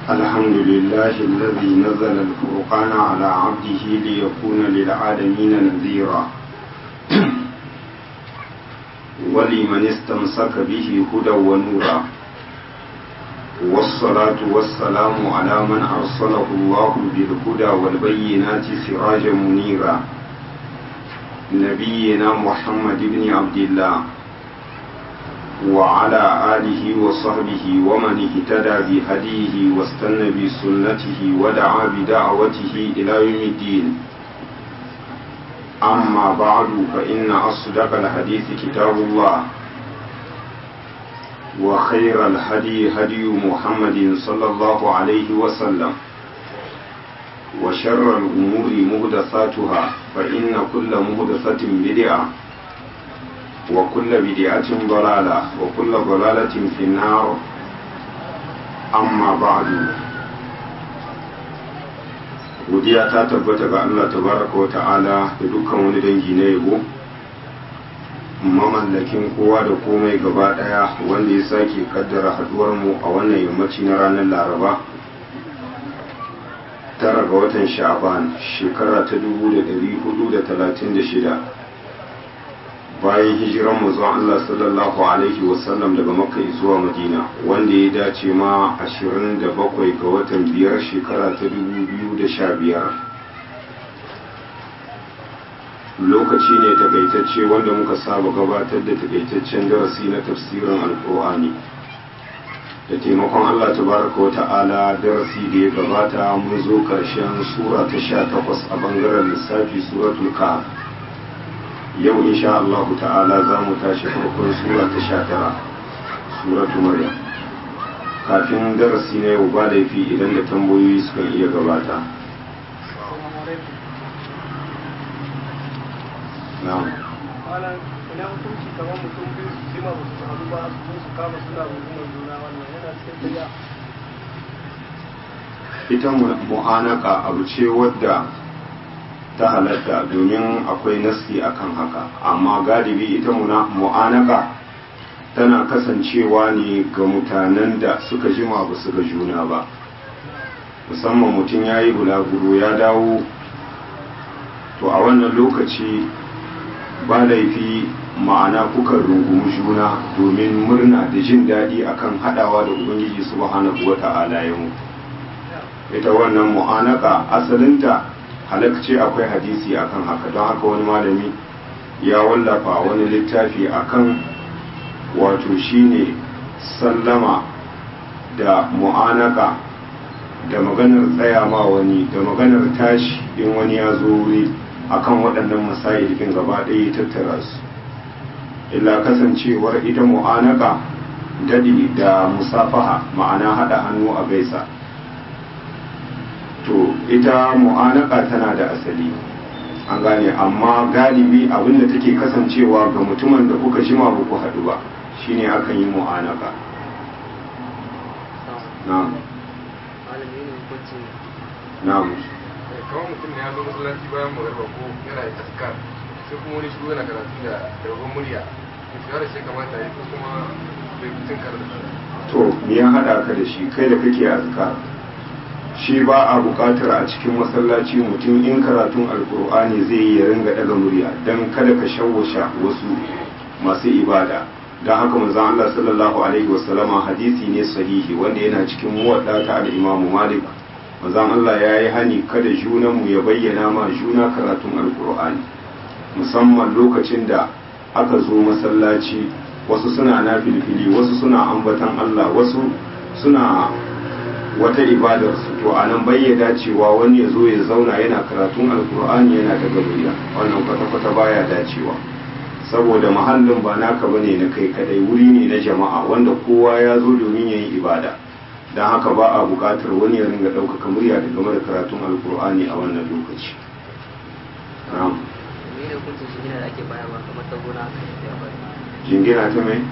الحمد لله الذي نزل الفرقان على عبده ليكون للعالمين نذيرا ولمن استمسك به هدى ونورا والصلاة والسلام على من أرسله الله بالهدى والبينات سراجا منيرا نبينا محمد بن عبد الله وعلى آله وصحبه ومن اهتدى بهديه واستنى بسنته ودعا بدعوته إلى يوم الدين أما بعد فإن أصدق الحديث كتاب الله وخير الهدي هدي محمد صلى الله عليه وسلم وشر الأمور مهدثاتها فإن كل مهدثة بدعة وكل بدعة ضلالة وكل ضلالة في النار أما بعد godiya ta tabbata ga Allah tabaraka wa ta'ala da dukkan wani dangi na yabo mamallakin kowa da komai gaba daya wanda ya sake kaddara haduwar mu a wannan yammaci na ranar laraba tara ga watan sha'ban shekara ta 1436 bayan hijiran manzon Allah sallallahu alaihi wasallam daga makka zuwa madina wanda ya dace ma 27 ga watan biyar shekara ta 2015 lokaci ne takaitacce wanda muka saba gabatar da takaitaccen darasi na tafsirin alkur'ani da taimakon Allah tabaraka wa ta'ala darasi da ya gabata mun zo karshen sura ta 18 a bangaren lissafi suratul kahf yau insha Allah ta'ala za mu tashi farkon sura ta sha tara suratu maryam kafin darasi na yau ba laifi idan da tambayoyi suka iya gabata ita mu'anaka abu ce wadda ta halatta domin akwai nasi akan haka amma galibi ita mu'anaka tana kasancewa ne ga mutanen da suka jima ba su ga juna ba musamman mutum ya yi bulaguro ya dawo to a wannan lokaci ba laifi ma'ana kuka rungumi juna domin murna da jin daɗi akan haɗawa da ubangiji subhanahu wa ta'ala ya mu ita wannan mu'anaka asalinta halakce akwai hadisi akan haka don haka wani malami ya wallafa wani littafi akan wato shine sallama da mu'anaka da maganar tsaya ma wani da maganar tashi in wani ya zo wuri akan waɗannan masail ɗin gaba ɗaya tattara su illa kasancewar ita mu'anaka daɗi da musafaha ma'ana haɗa hannu a gaisa to ita mu'anaka tana da asali an gane amma galibi abinda take kasancewa ga mutumin da kuka jima ba ku haɗu ba shine akan yi mu'anaka na'am na'am kawai mutum ne ya zo masallaci bayan magarba ko yana da taskar sai kuma wani shigo yana karatu da rabon murya to shi da shi kamata ya ko kuma bai mutum karatu to me ya haɗa ka da shi kai da kake azkar shi ba a buƙatar a cikin masallaci mutum in karatun alkur'ani zai yi ya ringa daga murya don kada ka shawwasha wasu masu ibada don haka manzon Allah sallallahu alaihi wasallama hadisi ne sahihi wanda yana cikin muwadda ta al-Imam Malik manzon Allah ya yi hani kada junanmu ya bayyana ma juna karatun alkur'ani musamman lokacin da aka zo masallaci wasu suna nafilfili wasu suna ambatan Allah wasu suna wata ibadar su to a nan bai ya dacewa wani ya zo ya zauna yana karatun alkur'ani yana ta gabriya wannan kwata-kwata baya dacewa saboda mahallin ba naka bane na kai kadai wuri ne na jama'a wanda kowa ya zo domin ya yi ibada don haka ba a buƙatar wani ya ringa ɗaukaka murya da game da karatun alkur'ani a wannan lokaci jingina ta mai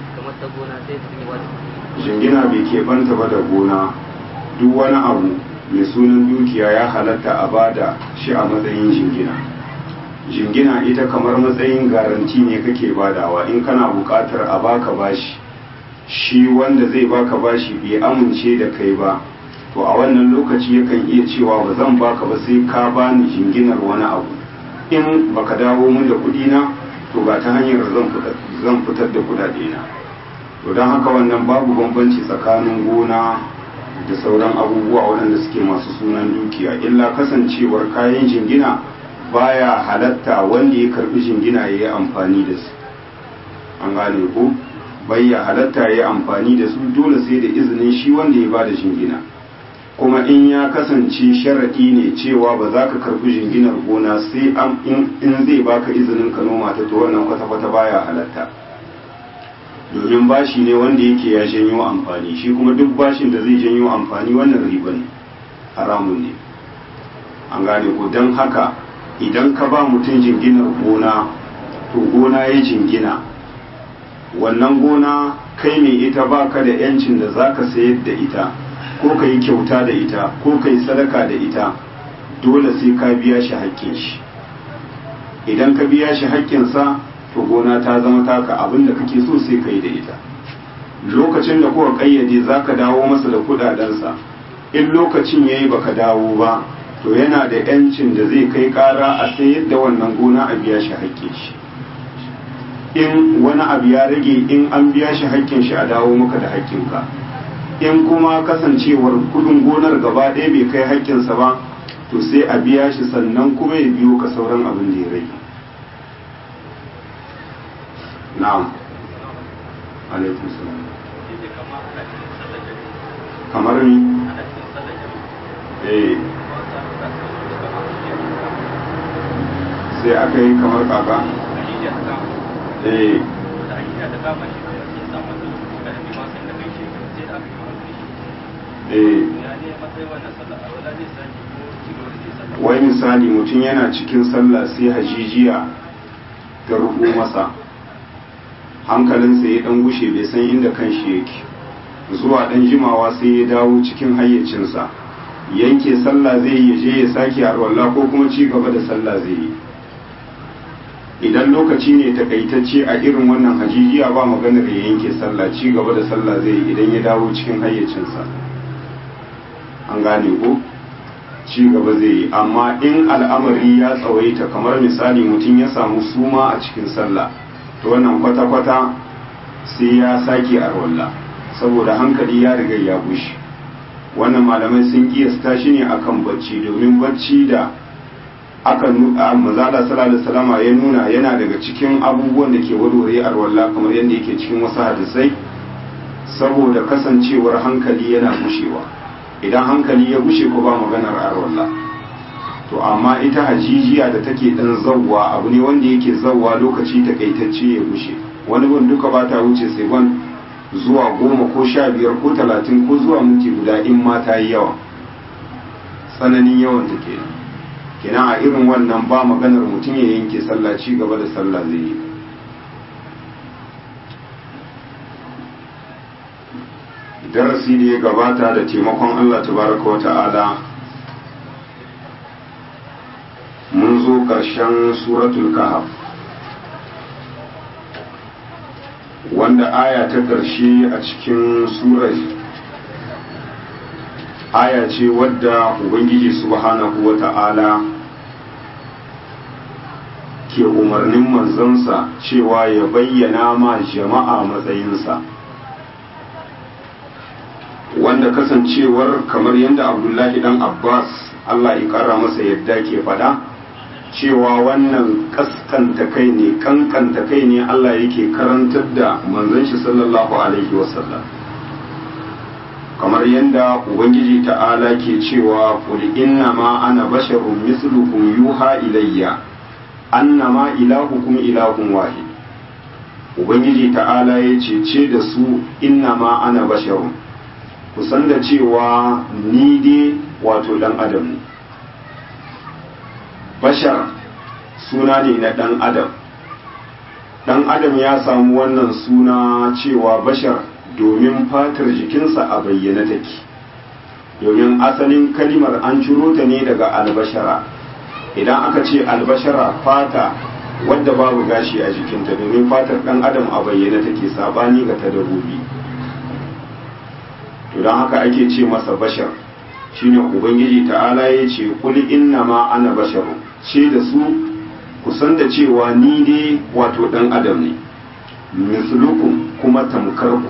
jingina bai ke banta ba da gona duk wani abu mai sunan dukiya ya halatta a bada shi a matsayin jingina jingina ita kamar matsayin garanti ne kake badawa in kana buƙatar a baka bashi shi wanda zai baka bashi bai amince da kai ba to a wannan lokaci yakan iya cewa ba zan baka ba sai ka bani jinginar wani abu in baka dawo min da kuɗi na to ba ta hanyar zan fitar da kuɗaɗe na to don haka wannan babu bambanci tsakanin gona da sauran abubuwa waɗanda suke masu sunan dukiya illa kasancewar kayan jingina baya halatta wanda ya karbi jingina ya yi amfani da su an gane ko bayya halatta ya yi amfani da su dole sai da izinin shi wanda ya bada jingina kuma in ya kasance sharaɗi ne cewa ba za ka karbi jinginar gona sai in zai baka izinin ka noma ta to wannan kwata-kwata baya halatta domin bashi ne wanda yake ya janyo amfani shi kuma duk bashin da zai janyo amfani wannan riba ne haramun ne an gane ko don haka idan ka ba mutum jinginar gona to gona ya jingina wannan gona kai ne ita baka da yancin da za ka sayar da ita ko ka yi kyauta da ita ko ka yi sadaka da ita dole sai ka biya shi haƙƙin shi idan ka biya shi haƙƙinsa to gona ta zama taka abin da kake so sai ka yi da ita lokacin da kuka ƙayyade za ka dawo masa da kuɗaɗensa in lokacin ya yi baka dawo ba to yana da yancin da zai kai ƙara a sayar da wannan gona a biya shi haƙƙin shi in wani abu ya rage in an biya shi haƙƙin shi a dawo maka da haƙƙinka in kuma kasancewar kudin gonar gaba ɗaya bai kai haƙƙinsa ba to sai a biya shi sannan kuma ya biyo ka sauran abin da ya rage na'am alaikum salam kamar ni eh sai aka yi kamar kaka eh wai misali mutum yana cikin sallah sai hajijiya ta rubu masa hankalinsa ya dan gushe bai san inda kan shi yake zuwa dan jimawa sai ya dawo cikin hayyacinsa yanke sallah zai yi je ya sake arwalla ko kuma ci gaba da sallah zai yi idan lokaci ne takaitacce a irin wannan hajijiya ba maganar ya yanke sallah ci gaba da sallah zai yi idan ya dawo cikin hayyacinsa an gane ko ci gaba zai yi amma in al'amari ya tsawaita kamar misali mutum ya samu suma a cikin sallah to wannan kwata-kwata sai ya sake arwalla saboda hankali ya riga ya bushe wannan malamai sun kiyasta shi ne akan bacci domin bacci da aka mazala sallallahu salama ya nuna yana daga cikin abubuwan da ke warware arwalla kamar yadda yake cikin wasu hadisai saboda kasancewar hankali yana gushewa idan hankali ya gushe ko ba maganar arwalla to amma ita hajijiya da take dan zawwa abu ne wanda yake zawwa lokaci takaitacce ya gushe wani gun duka ba ta wuce sai ban zuwa goma ko sha biyar ko talatin ko zuwa minti guda in ma ta yi yawa tsananin yawan ta kenan kenan a irin wannan ba maganar mutum ya yanke sallah ci gaba da sallah zai yi darasi da ya gabata da taimakon Allah tabaraka wa ta'ala mun zo ƙarshen suratul kahf wanda aya ta ƙarshe a cikin surar aya ce wadda ubangiji subhanahu wa ta'ala ke umarnin manzansa cewa ya bayyana ma jama'a matsayinsa wanda kasancewar kamar yadda abdullahi dan abbas allah ya kara masa yadda ke fada cewa wannan kaskanta kai ne kankanta kai ne allah yake karantar da manzon shi sallallahu alaihi wasallam kamar yadda ubangiji ta'ala ke cewa qul inna ma ana basharun mislukum yuha ilayya annama ilahukum ilahun wahid ubangiji ta'ala ya ce ce da su inna ma ana basharun kusan da cewa ni dai wato dan adam ne bashar suna ne na dan adam dan adam ya samu wannan suna cewa bashar domin fatar jikinsa a bayyana take domin asalin kalimar an ciro ta ne daga albashara idan aka ce albashara fata wadda babu gashi a jikinta domin fatar dan adam a bayyana take sabani ga ta dabbobi to don haka ake ce masa bashar shine ubangiji ta'ala ya ce kul inna ma ana basharu ce da su kusan da cewa ni dai wato dan adam ne mislukum kuma tamkar ku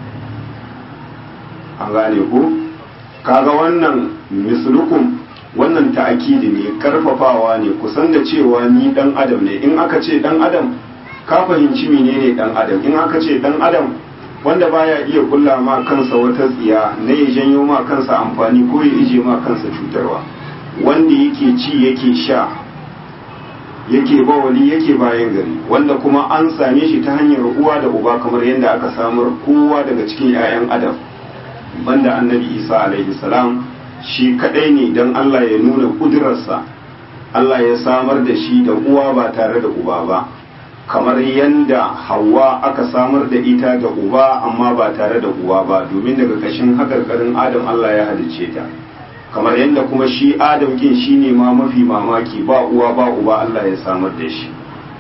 an gane ku kaga wannan mislukum wannan ta'akidi ne karfafawa ne kusan da cewa ni dan adam ne in aka ce dan adam ka fahimci menene dan adam in aka ce dan adam wanda baya iya kulla ma kansa wata tsiya na ya janyo ma kansa amfani ko ya ije ma kansa cutarwa wanda yake ci yake sha yake bawali yake bayan gari wanda kuma an same shi ta hanyar uwa da uba kamar yadda aka samar kowa daga cikin 'ya'yan adam banda annabi isa alaihi salam shi kadai ne don allah ya nuna kudurarsa allah ya samar da shi da uwa ba tare da uba ba kamar yadda hawa aka samar da ita da uba amma ba tare da uwa ba domin daga kashin hakarkarin adam allah ya halicce ta kamar yadda kuma shi adam kin shi ne ma mafi mamaki ba uwa ba uba allah ya samar da shi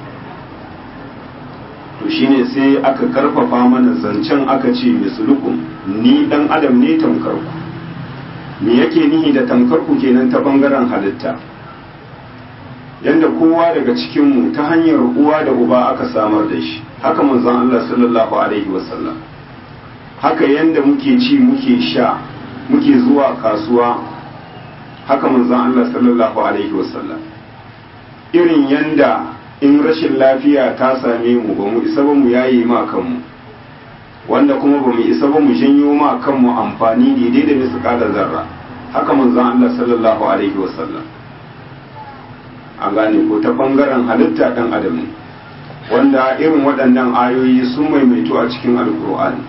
to shine sai aka karfafa mana zancen aka ce mislukum ni dan adam ne tamkarku me yake nihi da tamkarku kenan ta bangaren halitta yanda kowa daga cikinmu ta hanyar uwa da uba aka samar da shi haka manzon Allah sallallahu alaihi wasallam haka yanda muke ci muke sha muke zuwa kasuwa haka manzon Allah sallallahu alaihi wasallam irin yanda in rashin lafiya ta same mu ba mu isa ba mu yayi ma kanmu wanda kuma ba mu isa ba mu janyo ma kanmu amfani daidai da misƙalar zarra haka manzon Allah sallallahu alaihi wasallam an gane ko ta bangaren halitta dan adam ne wanda irin waɗannan ayoyi sun maimaito a cikin alkur'ani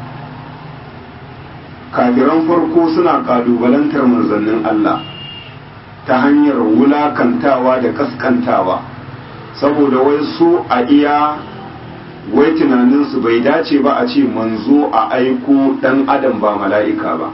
kafiran farko suna kalubalantar manzannin Allah ta hanyar wulakantawa da kaskantawa saboda wai su a iya wai tunaninsu bai dace ba a ce manzo a aiko dan adam ba mala'ika ba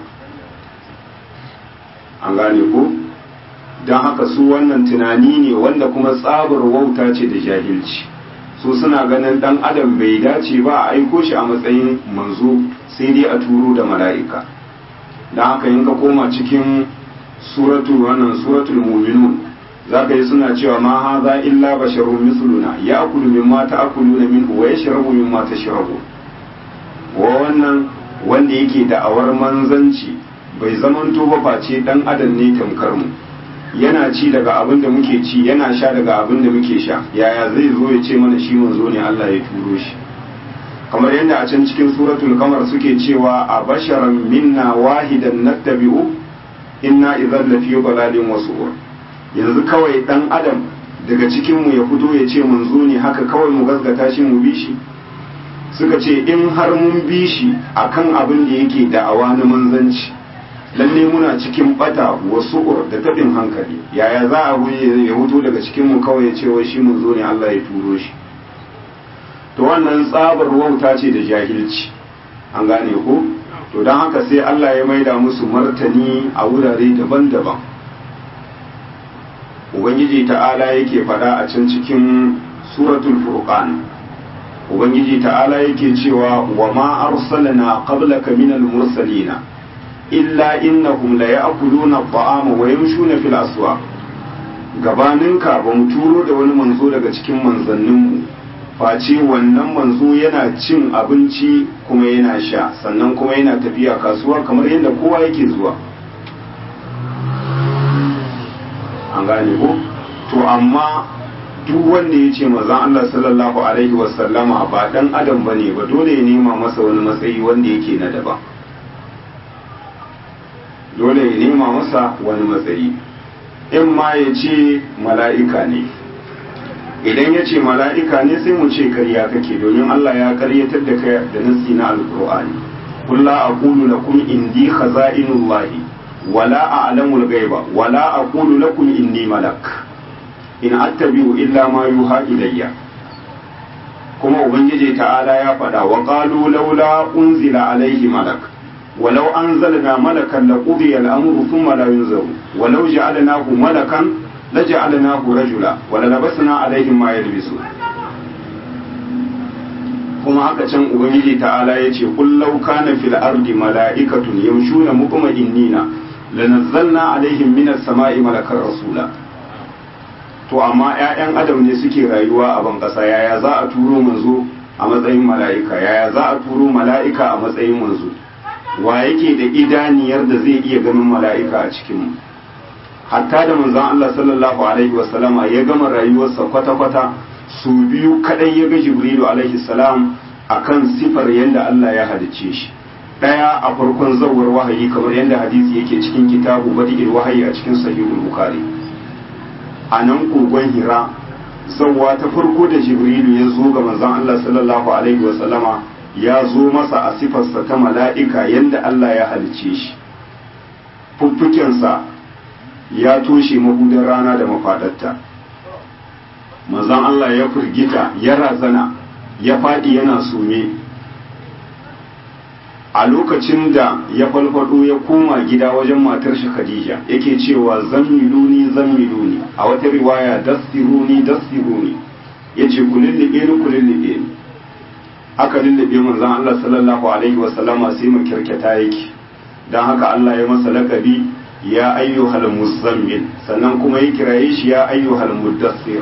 an gane ko don haka su wannan tunani ne wanda kuma tsabar wauta ce da jahilci su suna ganin dan adam bai dace ba a aiko shi a matsayin manzo sai dai a turo da mala'ika don haka yin ka koma cikin suratul wannan suratul muminun za ka yi suna cewa ma haza illa basharun misluna ya akulu mimma ta'kuluna minhu wa yashrabu mimma tashrabu wa wannan wanda yake da'awar manzanci bai zamanto ba face dan adam ne tamkar mu yana ci daga abin da muke ci yana sha daga abin da muke sha yaya zai zo ya ce mana shi manzo ne Allah ya turo shi kamar yadda a can cikin suratul kamar suke cewa a basharan minna wahidan nattabi'u inna idan lafi balalin wasu yanzu kawai dan adam daga cikin mu ya fito ya ce manzo ne haka kawai mu gaskata shi mu bi shi suka ce in har mun bi shi akan abin da yake da'awa na manzanci lalle muna cikin bata wasu da tabin hankali yaya za a ya hutu daga cikin mu kawai ya ce wai shi mun zo ne Allah ya turo shi to wannan tsabar wauta ce da jahilci an gane ko to don haka sai Allah ya maida musu martani a wurare daban-daban ubangiji ta'ala yake faɗa a can cikin suratul furqan ubangiji ta'ala yake cewa wa ma arsalna qablaka minal mursalina illa innahum la ya'kuluna at-ta'ama wa yamshuna fil aswaq gabaninka ba mu turo da wani manzo daga cikin manzanninmu face wannan manzo yana cin abinci kuma yana sha sannan kuma yana tafiya kasuwa kamar yadda kowa yake zuwa an gane ko to amma duk wanda ya ce mazan Allah sallallahu alaihi wasallama ba dan adam bane ba dole ya nema masa wani matsayi wanda yake na daban dole ya nema masa wani matsayi in ma ya ce mala'ika ne idan ya ce mala'ika ne sai mu ce karya kake domin Allah ya karyatar da kai da nasi na alkur'ani kulla aqulu lakum indi khaza'inullahi wala a'lamul ghaiba wala aqulu lakum inni malak in attabi'u illa ma yuha ilayya kuma ubangiji ta'ala ya faɗa wa qalu laula unzila alaihi malak ولو أنزلنا ملكا لقضي الأمر ثم لا ينزل ولو جعلناه ملكا لجعلناه رجلا وللبسنا عليهم ما يلبسون kuma haka can ubangiji ta'ala ya ce kullau kana fil ardi mala'ikatun yamshuna mutma'innina lanazzalna alaihim minas sama'i malakar rasula to amma 'ya'yan adam ne suke rayuwa a ban ƙasa yaya za a turo manzo a matsayin mala'ika yaya za a turo mala'ika a matsayin manzo wa yake da idaniyar da zai iya ganin mala'ika a cikinmu hatta da manzon Allah sallallahu alaihi wasallama ya gama rayuwarsa kwata-kwata su biyu kadai ya ga jibrilu alaihi salam akan sifar yadda Allah ya halicce shi daya a farkon zawar wahayi kamar yadda hadisi yake cikin kitabu badi'il wahayi a cikin sahihul bukhari a nan kogon hira zawwa ta farko da jibrilu ya zo ga manzon Allah sallallahu alaihi wasallama ya zo masa a sifarsa ta mala'ika yadda Allah ya halicce shi fuffukensa ya toshe mabudan rana da mafadarta manzon Allah ya firgita ya razana ya faɗi yana sume a lokacin da ya falfado ya koma gida wajen matar shi Khadija yake cewa zammiluni zammiluni a wata riwaya dastiruni dastiruni yace ku lullube ni ku lullube ni aka lullube manzon Allah sallallahu alaihi wa sallama sai mu kirkata yake dan haka Allah ya masa lakabi ya ayyuhal muzammil sannan kuma ya kiraye shi ya ayyuhal muddassir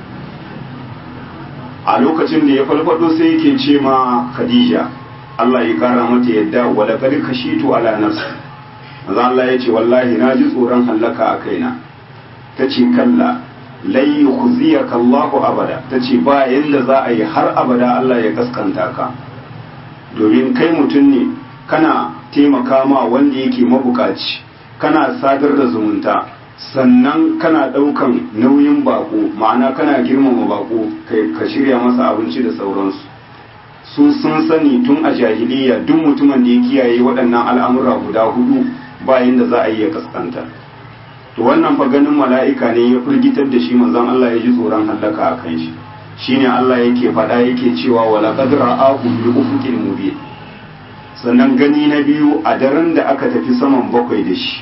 a lokacin da ya falfado sai yake ce ma Khadija Allah ya kara mata yadda wala kad kashitu ala nafsi manzo Allah ya ce wallahi na ji tsoron hallaka a kaina tace kalla lai yukhziyaka Allahu abada tace ba yanda za a yi har abada Allah ya kaskanta ka domin kai mutum ne kana taimaka ma wanda yake mabukaci kana sadar da zumunta sannan kana ɗaukan nauyin bako ma'ana kana girmama bako ka shirya masa abinci da sauransu su sun sani tun a jahiliya duk mutumin da ya kiyaye waɗannan al'amura guda hudu bayan da za a yi ya kaskanta to wannan fa ganin mala'ika ne ya firgitar da shi manzon Allah ya ji tsoron hallaka a kan shi shine Allah yake faɗa yake cewa wala qad ra'ahu bi ufuqil mubin sannan gani na biyu a daren da aka tafi saman bakwai da shi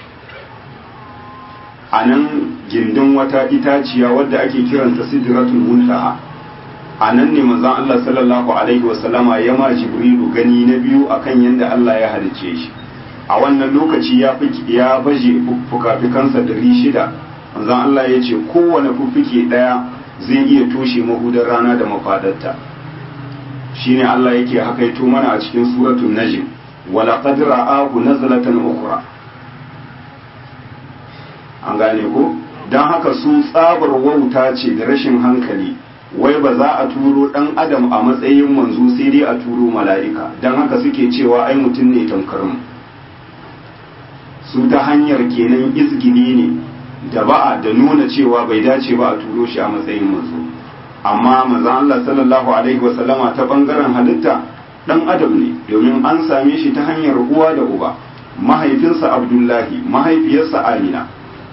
a nan gindin wata itaciya wadda ake kiranta sidratul muntaha a nan ne manzon Allah sallallahu alaihi wasallama ya ma jibrilu gani na biyu akan yadda Allah ya halice shi a wannan lokaci ya ya baje fukafikansa dari shida manzon Allah ya ce kowane fuffuke daya zai iya toshe mahudar rana da mafadarta shine Allah yake hakaito mana a cikin suratul najm wala qad ra'ahu nazlatan ukhra an gane ko dan haka su tsabar wauta ce da rashin hankali wai ba za a turo dan adam a matsayin manzo sai dai a turo mala'ika dan haka suke cewa ai mutum ne tamkar mu su ta hanyar kenan izgili ne da ba'a da nuna cewa bai dace ba a turo shi a matsayin manzo amma manzon Allah sallallahu alaihi wasallama ta bangaren halitta dan adam ne domin an same shi ta hanyar uwa da uba mahaifinsa Abdullahi mahaifiyarsa Amina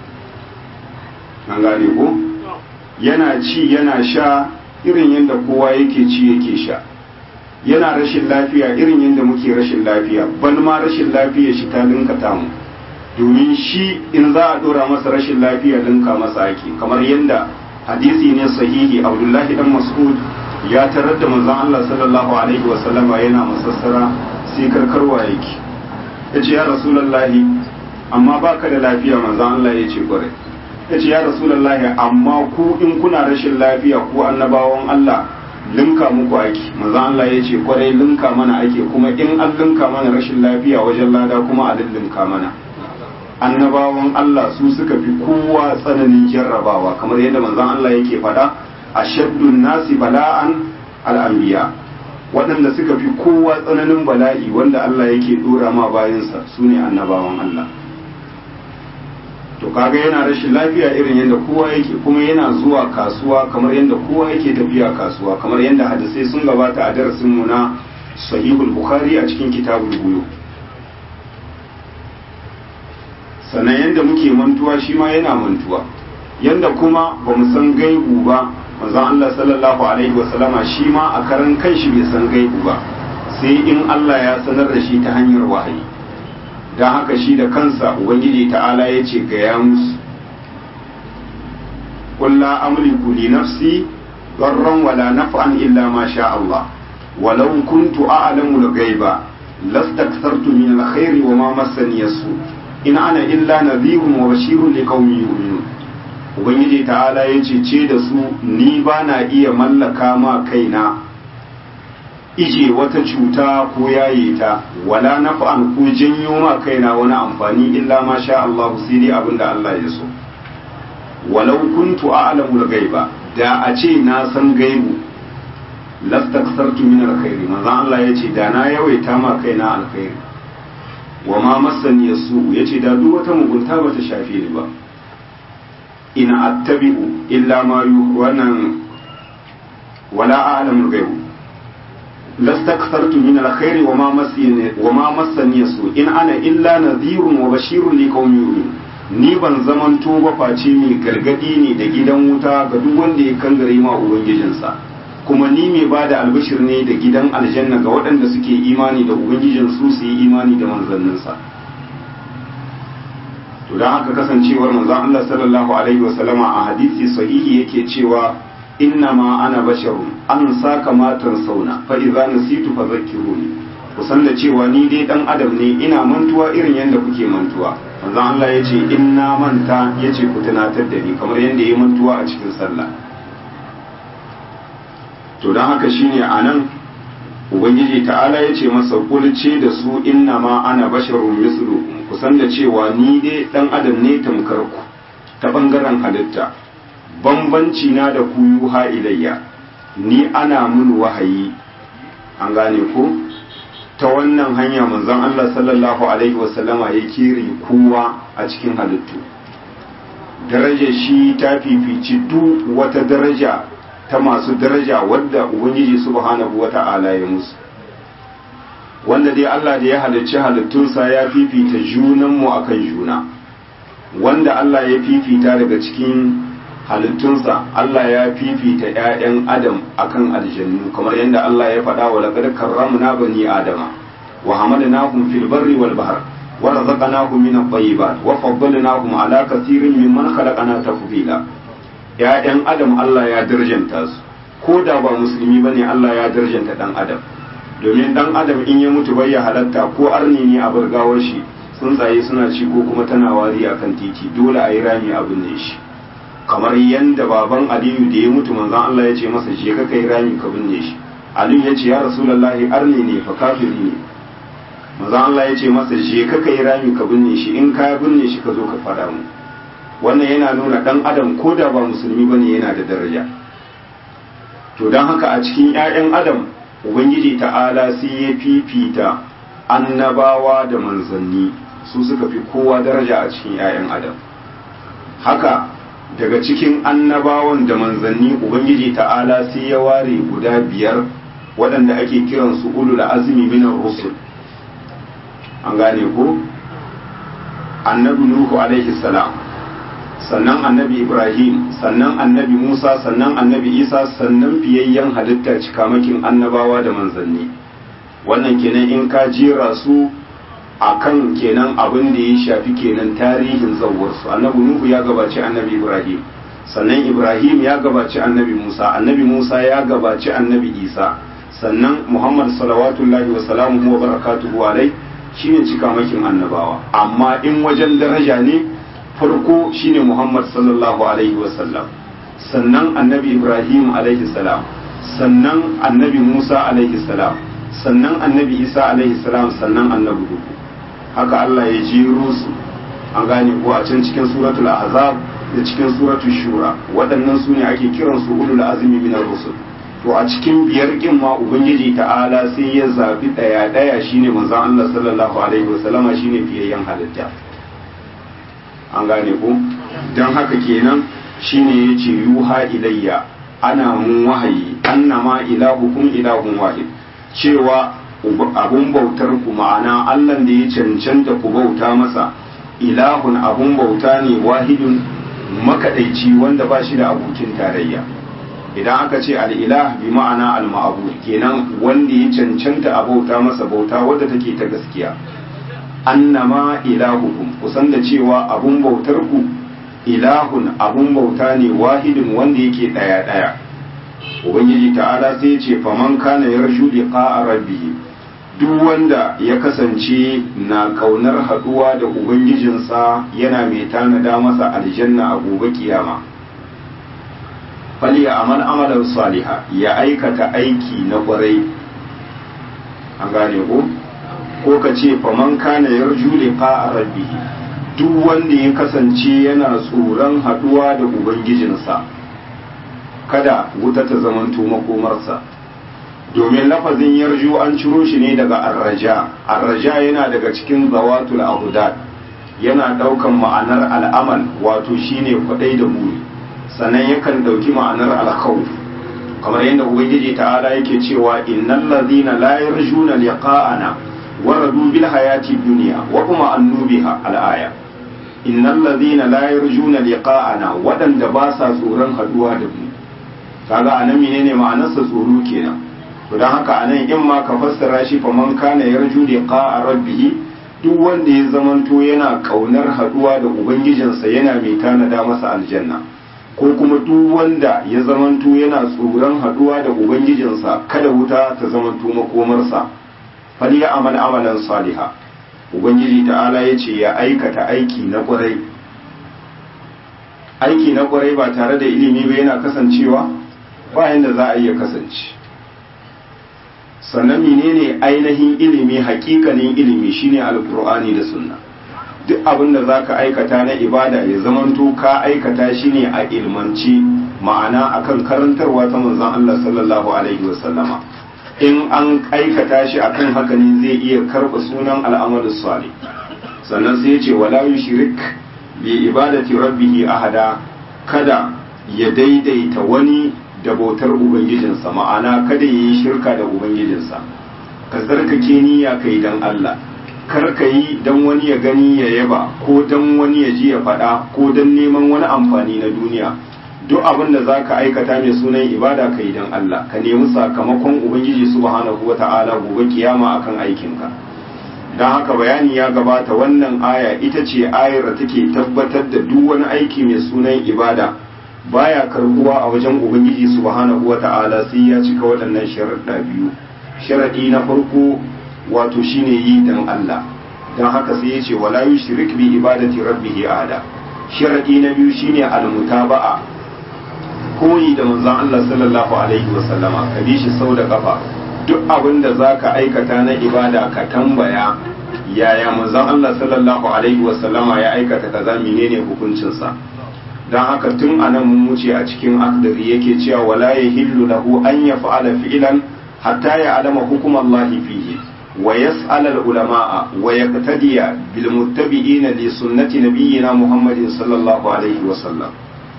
an gane ko yana ci yana sha irin yadda kowa yake ci yake sha yana rashin lafiya irin yadda muke rashin lafiya ban ma rashin lafiya shi ta linka tamu domin shi in za a dora masa rashin lafiya linka masa ake kamar yadda hadisi ne sahihi abdullahi dan mas'ud ya tarar da manzon Allah sallallahu alaihi wa sallama yana masassara sai karkarwa yake yace ya rasulullahi amma baka da lafiya manzon Allah yace kwarai yace ya rasulullahi amma ku in kuna rashin lafiya ku annabawan Allah linka muku ake manzon Allah yace kwarai linka mana ake kuma in an linka mana rashin lafiya wajen lada kuma a linka mana annabawan Allah su suka fi kowa tsananin jarrabawa kamar yadda manzon Allah yake faɗa a shaddun nasi bala'an al'ambiya waɗanda suka fi kowa tsananin bala'i wanda Allah yake ɗora ma bayansa su ne annabawan Allah to kaga yana rashin lafiya irin yadda kowa yake kuma yana zuwa kasuwa kamar yadda kowa yake tafiya kasuwa kamar yadda hadisai sun gabata a darasinmu na sahihul bukhari a cikin kitabul buyu sannan yadda muke mantuwa shi ma yana mantuwa yadda kuma ba mu san gaibu ba manzon Allah sallallahu alaihi wasallama shi ma a karan kanshi bai san gaibu ba sai in Allah ya sanar da shi ta hanyar wahayi don haka shi da kansa ubangiji ta'ala ya ce ga ya musu kulla amliku li nafsi darran wala naf'an illa ma sha Allah walau kuntu a'lamu al-ghaiba lastakthartu min al-khairi wa ma massani yasu in ana illa nadhirun wa bashirun liqaumin yu'minun ubangiji ta'ala yace ce da su ni ba na iya mallaka ma kaina ije wata cuta ko yaye ta wala naf'an ko janyo ma kaina wani amfani illa ma sha Allah sai dai abinda Allah ya so walau kuntu a'lamu al-ghaiba da a ce na san gaibu lastaksartu min alkhairi manzon Allah yace da na yawaita ma kaina alkhairi wa ma massani yasu yace da duk wata mugunta bata shafe ni ba in attabi'u illa ma yu wannan wala a'lamu al-ghaib lastakthartu min alkhairi wa ma massani wa ma massani yasu in ana illa nadhirun wa bashirun liqaumin yu'minun ni ban zaman ba face mai gargadi ne da gidan wuta ga duk wanda ya kangare ma ubangijinsa kuma ni mai ba da albishir ne da gidan aljanna ga waɗanda suke imani da ubangijin su su yi imani da manzanninsa to don haka kasancewar manzon Allah sallallahu alaihi wasallama a hadisi sahihi yake cewa inna ma ana basharun an saka matan sauna fa idza nasitu fa zakkiruni kusan da cewa ni dai dan adam ne ina mantuwa irin yadda kuke mantuwa manzon Allah ya ce in na manta ya ce ku tunatar da ni kamar yadda ya mantuwa a cikin sallah to don haka shine a nan ubangiji ta'ala ya ce masa kulce da su inna ma ana basharun mislu kusan da cewa ni dai dan adam ne tamkar ku ta bangaren halitta bambanci na da ku yuha ilayya ni ana mun wahayi an gane ko ta wannan hanya manzon Allah sallallahu alaihi wasallama ya kiri kowa a cikin halittu daraja shi ta fifici duk wata daraja ta masu daraja wadda ubangiji subhanahu wata'ala ya musu wanda dai Allah da ya halicci halittunsa ya fifita junanmu akan juna wanda Allah ya fifita daga cikin halittunsa Allah ya fifita ‘ya'yan Adam akan aljannu kamar yadda Allah ya faɗa wa laƙar karramna bani Adama wa hamalnahum fil barri wal bahr wa razaqnahum min at-tayyibat wa faddalnahum ala kathirin mimman khalaqna tafdila ‘ya'yan Adam Allah ya darjanta su ko da ba musulmi bane Allah ya darjanta dan Adam domin dan Adam in ya mutu bai ya halatta ko arni ne a burgawar shi tsuntsaye suna ci ko kuma tana wari akan titi dole a yi rami abin ne shi kamar yadda baban aliyu da ya mutu manzon Allah ya ce masa je ka kai rami ka binne shi aliyu ya ce ya rasulullahi arni ne fa kafiri ne manzon Allah ya ce masa je ka kai rami ka binne shi in ka binne shi ka zo ka fada mu wannan yana nuna dan adam ko da ba musulmi bane yana da daraja to dan haka a cikin ƴaƴan adam ubangiji ta'ala sai ya fifita annabawa da manzanni su suka fi kowa daraja a cikin ƴaƴan adam haka daga cikin annabawan da manzanni ubangiji ta'ala sai ya ware guda biyar waɗanda ake kiransu ulul azmi minar rusul an gane ko annabi nuhu alaihi salam sannan annabi ibrahim sannan annabi musa sannan annabi isa sannan fiyayyen halitta cikamakin annabawa da manzanni wannan kenan in ka jera su akan kenan abin da ya shafi kenan tarihin zawwarsu annabi nuhu ya gabaci annabi ibrahim sannan ibrahim ya gabaci annabi musa annabi musa ya gabaci annabi isa sannan muhammad salawatullahi wa salamuhu wa barakatuhu alai shine cikamakin annabawa amma in wajen daraja ne farko shine muhammad sallallahu alaihi wa sallam sannan annabi ibrahim alaihi salam sannan annabi musa alaihi salam sannan annabi isa alaihi salam sannan annabi hudu haka Allah ya jero su an gane ko a can cikin suratul ahzab da cikin suratul shura waɗannan su ne ake kiran su ulul azmi min rusul to a cikin biyar kin ma ubangiji ta'ala sai ya zabi daya daya shine manzon Allah sallallahu alaihi wasallama shine fiyayyen halitta an gane ko dan haka kenan shine yace yuha ilayya ana mun wahayi annama ilahukum ilahun wahid cewa abun bautar ku ma'ana Allah da ya cancanta ku bauta masa ilahun abun bauta ne wahidun makaɗaici wanda ba shi da abokin tarayya idan aka ce al'ilah bi ma'ana al-ma'abu kenan wanda ya cancanta a bauta masa bauta wadda take ta gaskiya annama ilahukum kusan da cewa abun bautar ku ilahun abun bauta ne wahidun wanda yake ɗaya ɗaya ubangiji ta'ala sai ce faman kana yarju liqa'a rabbih duk wanda ya kasance na kaunar haduwa da ubangijinsa yana mai tanada masa aljanna a gobe kiyama faliya amal amalan saliha ya aikata aiki na kwarai an gane ko ko ka ce faman kana yarju liqa rabbih duk wanda ya kasance yana tsoron haduwa da ubangijinsa kada wuta ta zamanto makomarsa domin lafazin yarju an ciro shi ne daga arraja arraja yana daga cikin zawatul ahudad yana daukan ma'anar al'amal wato shine kwadai da buri sannan yakan dauki ma'anar alkhawf kamar yadda ubangiji ta'ala yake cewa innal ladhina la yarjuna liqa'ana waradu bil hayati dunya wa kuma annubiha al-aya innal ladhina la yarjuna liqa'ana wadanda ba sa tsoron haduwa da mu kaga anan menene ma'anarsa tsoro kenan to dan haka anan in ma ka fassara shi fa man kana yarju liqa'a rabbih duk wanda ya zamanto yana kaunar haduwa da ubangijinsa yana mai tanada masa aljanna ko kuma duk wanda ya zamanto yana tsoron haduwa da ubangijinsa kada wuta ta zamanto makomarsa fal ya amal amalan saliha ubangiji ta'ala ya ce ya aikata aiki na kwarai aiki na kwarai ba tare da ilimi ba yana kasancewa bayan da za a iya kasance sannan menene ainihin ilimi hakikanin ilimi shine alkur'ani da sunna duk abin da za ka aikata na ibada ya zamanto ka aikata shi ne a ilmanci ma'ana akan karantarwa ta manzon Allah sallallahu alaihi wasallama in an aikata shi akan haka ne zai iya karɓa sunan al'amalus salih sannan sai ya ce wala yushrik bi ibadati rabbih ahada kada ya daidaita wani da bautar ubangijinsa ma'ana kada ya yi shirka da ubangijinsa ka tsarkake niyya kai dan Allah kar ka yi dan wani ya gani ya yaba ko dan wani ya ji ya faɗa ko dan neman wani amfani na duniya duk abin da za ka aikata mai sunan ibada ka yi dan Allah ka nemi sakamakon ubangiji subhanahu wa ta'ala gobe kiyama akan aikinka don haka bayani ya gabata wannan aya ita ce ayar da take tabbatar da duk wani aiki mai sunan ibada baya karbuwa a wajen ubangiji subhanahu wata'ala sai ya cika waɗannan sharaɗa biyu sharaɗi na farko wato shine yi dan Allah don haka sai ya ce wala yushrik bi ibadati rabbih ahada sharaɗi na biyu shine almutaba'a koyi da manzon Allah sallallahu alaihi wasallama ka bi shi sau da kafa duk abin da zaka aikata na ibada ka tambaya yaya manzon Allah sallallahu alaihi wasallama ya aikata kaza menene hukuncinsa don haka tun anan mun wuce a cikin akdari yake cewa wala ya hillu lahu an ya fa'ala fi'lan hatta ya alama hukum Allah fihi wa yas'al al ulama'a wa yaqtadiya bil muttabi'ina li sunnati nabiyyina Muhammadin sallallahu alaihi wa sallam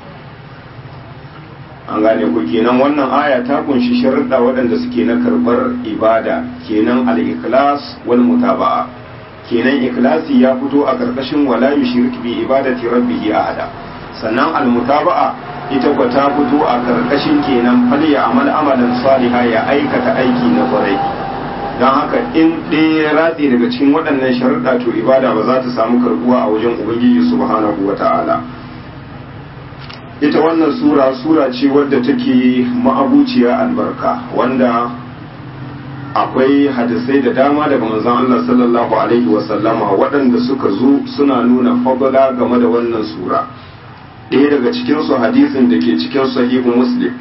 an gane ku kenan wannan aya ta kunshi sharuɗa waɗanda suke na karɓar ibada kenan al-ikhlas wal mutaba'a kenan ikhlasi ya fito a ƙarƙashin wala yushrik bi ibadati rabbih ahada sannan almutaba'a ita kwa ta fito a karkashin kenan fal ya amal amalan saliha ya aikata aiki na kwarai don haka in ɗaya ya ratse daga cikin waɗannan sharuɗa to ibada ba za ta samu karbuwa a wajen ubangiji subhanahu wa ta'ala ita wannan sura sura ce wadda take ma'abuciya albarka wanda akwai hadisai da dama daga manzon Allah sallallahu alaihi wa sallama waɗanda suka zo suna nuna fadala game da wannan sura ɗaya daga cikinsu hadisin da ke cikin sahihu muslim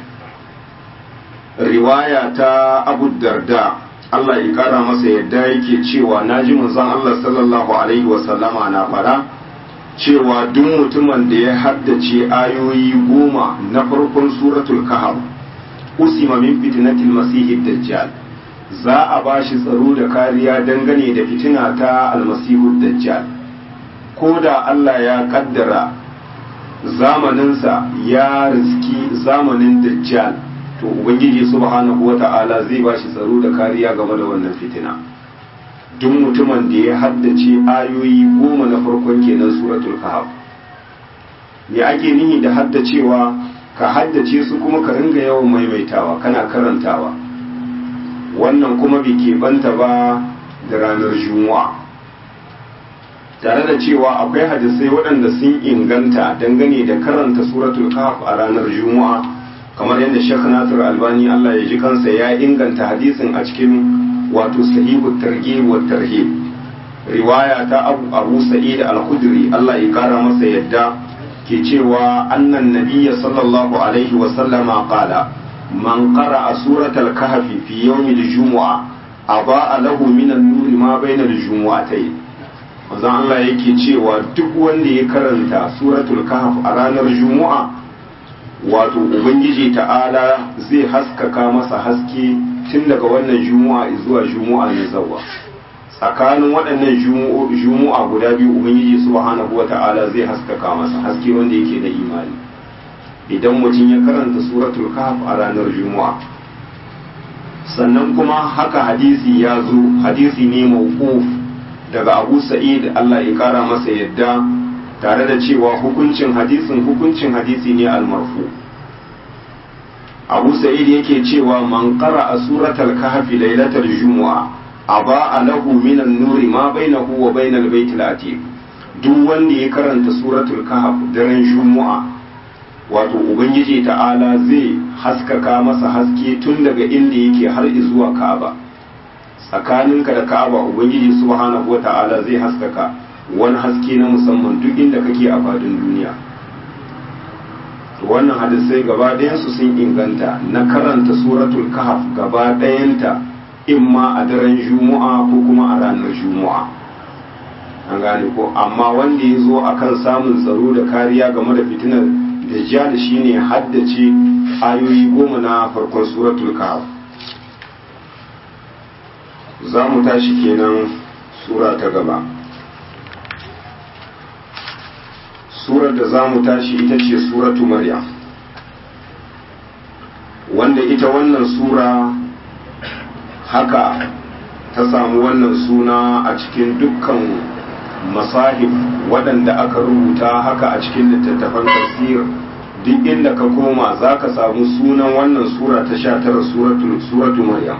riwaya ta abu darda Allah ya kara masa yadda yake cewa na ji manzon Allah sallallahu alaihi wasallama na fara cewa duk mutumin da ya haddace ayoyi goma na farkon suratul kahf usima min fitnatil masihid dajjal za a ba shi tsaro da kariya dangane da fitina ta almasihud dajjal ko da Allah ya kaddara zamaninsa ya riski zamanin dajjal to ubangiji subhanahu wata'ala zai ba shi tsaro da kariya game da wannan fitina duk mutumin da ya haddace ayoyi goma na farkon kenan suratul kahf me ake nihi da haddacewa ka haddace su kuma ka ringa yawan maimaitawa kana karantawa wannan kuma bai keɓanta ba da ranar juma'a tare da cewa akwai hadisai waɗanda sun inganta dangane da karanta suratul kahf a ranar juma'a kamar yadda Sheikh Nasir Albani Allah ya ji kansa ya inganta hadisin a cikin wato sahihu targhib wa tarhib riwaya ta abu abu sa'id al-khudri Allah ya kara masa yadda ke cewa annan nabiyya sallallahu alaihi wa sallama qala man qara'a suratal kahfi fi yawmil jumu'a aba lahu min an-nur ma bayna al-jumu'atayn manzon Allah yake cewa duk wanda ya karanta suratul kahf a ranar jumu'a wato ubangiji ta'ala zai haskaka masa haske tun daga wannan jumu'a zuwa jumu'a na zawa tsakanin waɗannan jumu'a guda biyu ubangiji subhanahu wa ta'ala zai haskaka masa haske wanda yake da imani idan mutum ya karanta suratul kahf a ranar jumu'a sannan kuma haka hadisi ya zo hadisi ne mawquf daga abu sa'id Allah ya kara masa yadda tare da cewa hukuncin hadisin hukuncin hadisi ne almarfu abu sa'id yake cewa man qara a suratul kahfi lailatal jumu'a aba lahu min an-nuri ma bainahu wa bainal baitil atiq duk wanda ya karanta suratul kahf daren jumu'a wato ubangiji ta'ala zai haskaka masa haske tun daga inda yake har zuwa ka'aba tsakaninka da ka'aba ubangiji subhanahu wata'ala zai haskaka wani haske na musamman duk inda kake a fadin duniya wannan hadisai gaba ɗayansu sun inganta na karanta suratul kahf gaba ɗayanta imma a daren juma'a ko kuma a ranar juma'a an gane ko amma wanda ya zo akan samun tsaro da kariya game da fitinar dajjal shine haddace ayoyi goma na farkon suratul kahf za mu tashi kenan sura ta gaba surar da za mu tashi ita ce suratu maryam wanda ita wannan sura haka ta samu wannan suna a cikin dukkan masahif waɗanda aka rubuta haka a cikin littattafan tafsir duk inda ka koma za ka samu sunan wannan sura ta sha tara suratu maryam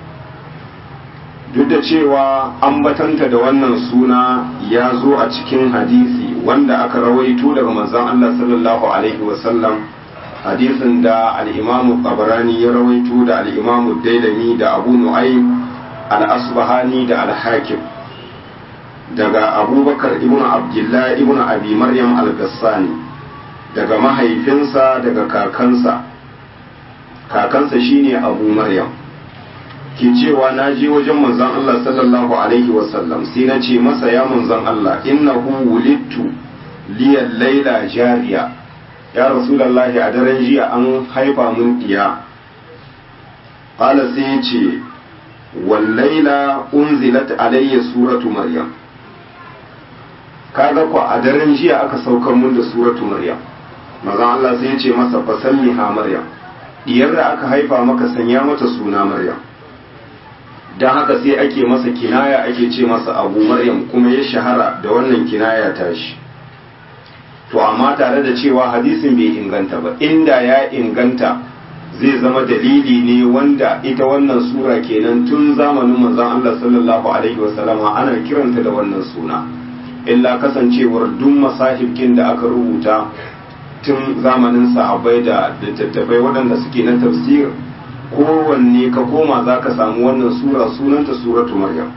duk da cewa ambatanta da wannan suna ya zo a cikin hadisi wanda aka rawaito daga manzon Allah sallallahu alaihi wasallam hadisin da al-imamu qabrani ya rawaito da al-imamu dailami da abu nu'aym al-asbahani da al-hakim daga abubakar ibn abdullah ibn abi maryam al-gassani daga mahaifinsa daga kakansa kakansa shine abu maryam ke cewa na je wajen manzon Allah sallallahu alaihi wasallam sai na ce masa ya manzon Allah innahu wulittu liyan laila jariya ya rasulullahi a daren jiya an haifa mun diya qala sai ya ce wal laila unzilat alayya suratu maryam kaga ko a daren jiya aka saukar mun da suratu maryam manzon Allah sai ya ce masa fasammiha maryam diyar da aka haifa maka sanya mata suna maryam don haka sai ake masa kinaya ake ce masa abu maryam kuma ya shahara da wannan kinaya tashi to amma tare da cewa hadisin bai inganta ba inda ya inganta zai zama dalili ne wanda ita wannan sura kenan tun zamanin manzon Allah sallallahu alaihi wasallama ana kiranta da wannan suna illa kasancewar duk masahibkin da aka rubuta tun zamanin sahabbai da littattafai waɗanda suke na tafsir kowanne ka koma za ka samu wannan sura sunanta suratu maryam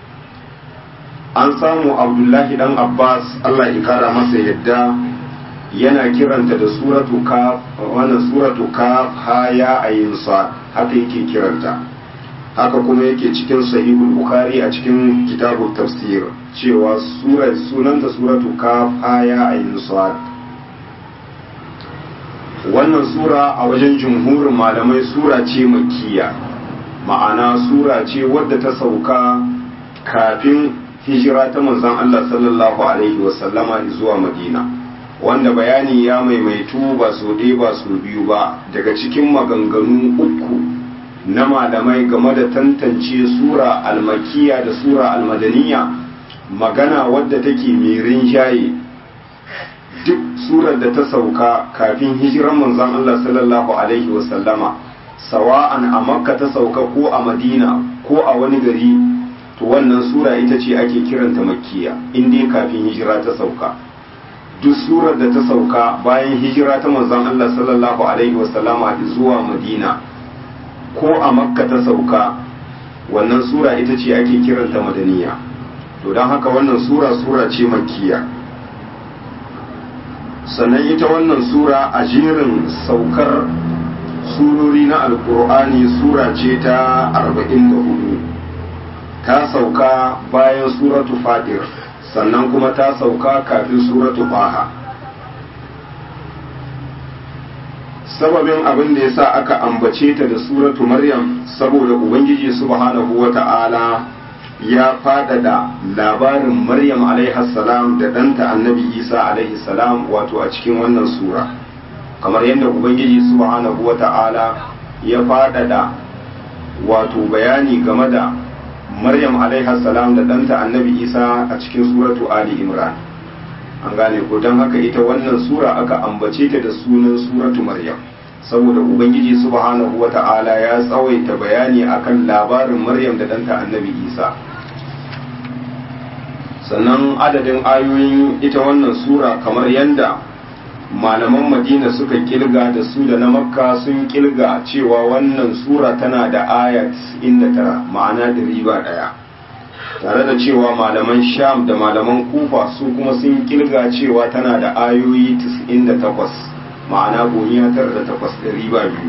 an samu abdullahi dan abbas allah ya kara masa yadda yana kiranta da suratu kaf wannan suratu kaf ha ya ayin sa haka yake kiranta haka kuma yake cikin sahihul bukhari a cikin kitabut tafsir cewa sura sunanta suratu kaf ha ya ayin sa wannan sura a wajen jumhurin malamai sura ce makiya ma'ana sura ce wadda ta sauka kafin hijira ta manzon Allah sallallahu alaihi wasallama zuwa madina wanda bayani ya maimaitu ba su ɗaya ba su biyu ba daga cikin maganganu uku na malamai game da tantance sura almakiya da sura almadaniya magana wadda take mai rinjaye duk surar da ta sauka kafin hijiran manzon Allah sallallahu alaihi wasallama sawa'an a makka ta sauka ko a madina ko a wani gari to wannan sura ita ce ake kiranta makkiya in dai kafin hijira ta sauka duk surar da ta sauka bayan hijira ta manzon Allah sallallahu alaihi wasallama zuwa madina ko a makka ta sauka wannan sura ita ce ake kiranta madaniya to don haka wannan sura sura ce makkiya sannan ita wannan sura a jerin saukar surori na alkur'ani sura ce ta 44 ta sauka bayan suratu fadir sannan kuma ta sauka kafin suratu baha sababin abin da ya sa aka ambace ta da suratu maryam saboda ubangiji subhanahu wa ta'ala ya faɗaɗa labarin maryam salam da ɗanta annabi isa salam wato a cikin wannan sura kamar yadda ubangiji subhanahu wa ta'ala ya faɗaɗa wato bayani game da maryam salam da ɗanta annabi isa a cikin suratu ali imran an gane ko don haka ita wannan sura aka ambace ta da sunan suratu maryam saboda ubangiji subhanahu wa ta'ala ya tsawaita bayani akan labarin maryam da ɗanta annabi isa sannan adadin ayoyin ita wannan sura kamar yadda malaman madina suka kilga da su da na makka sun kilga cewa wannan sura tana da aya 99 ma'ana da riba ɗaya tare da cewa malaman sham da malaman kufa su kuma sun kilga cewa tana da ayoyi 98 ma'ana gomiya tara da takwas da riba biyu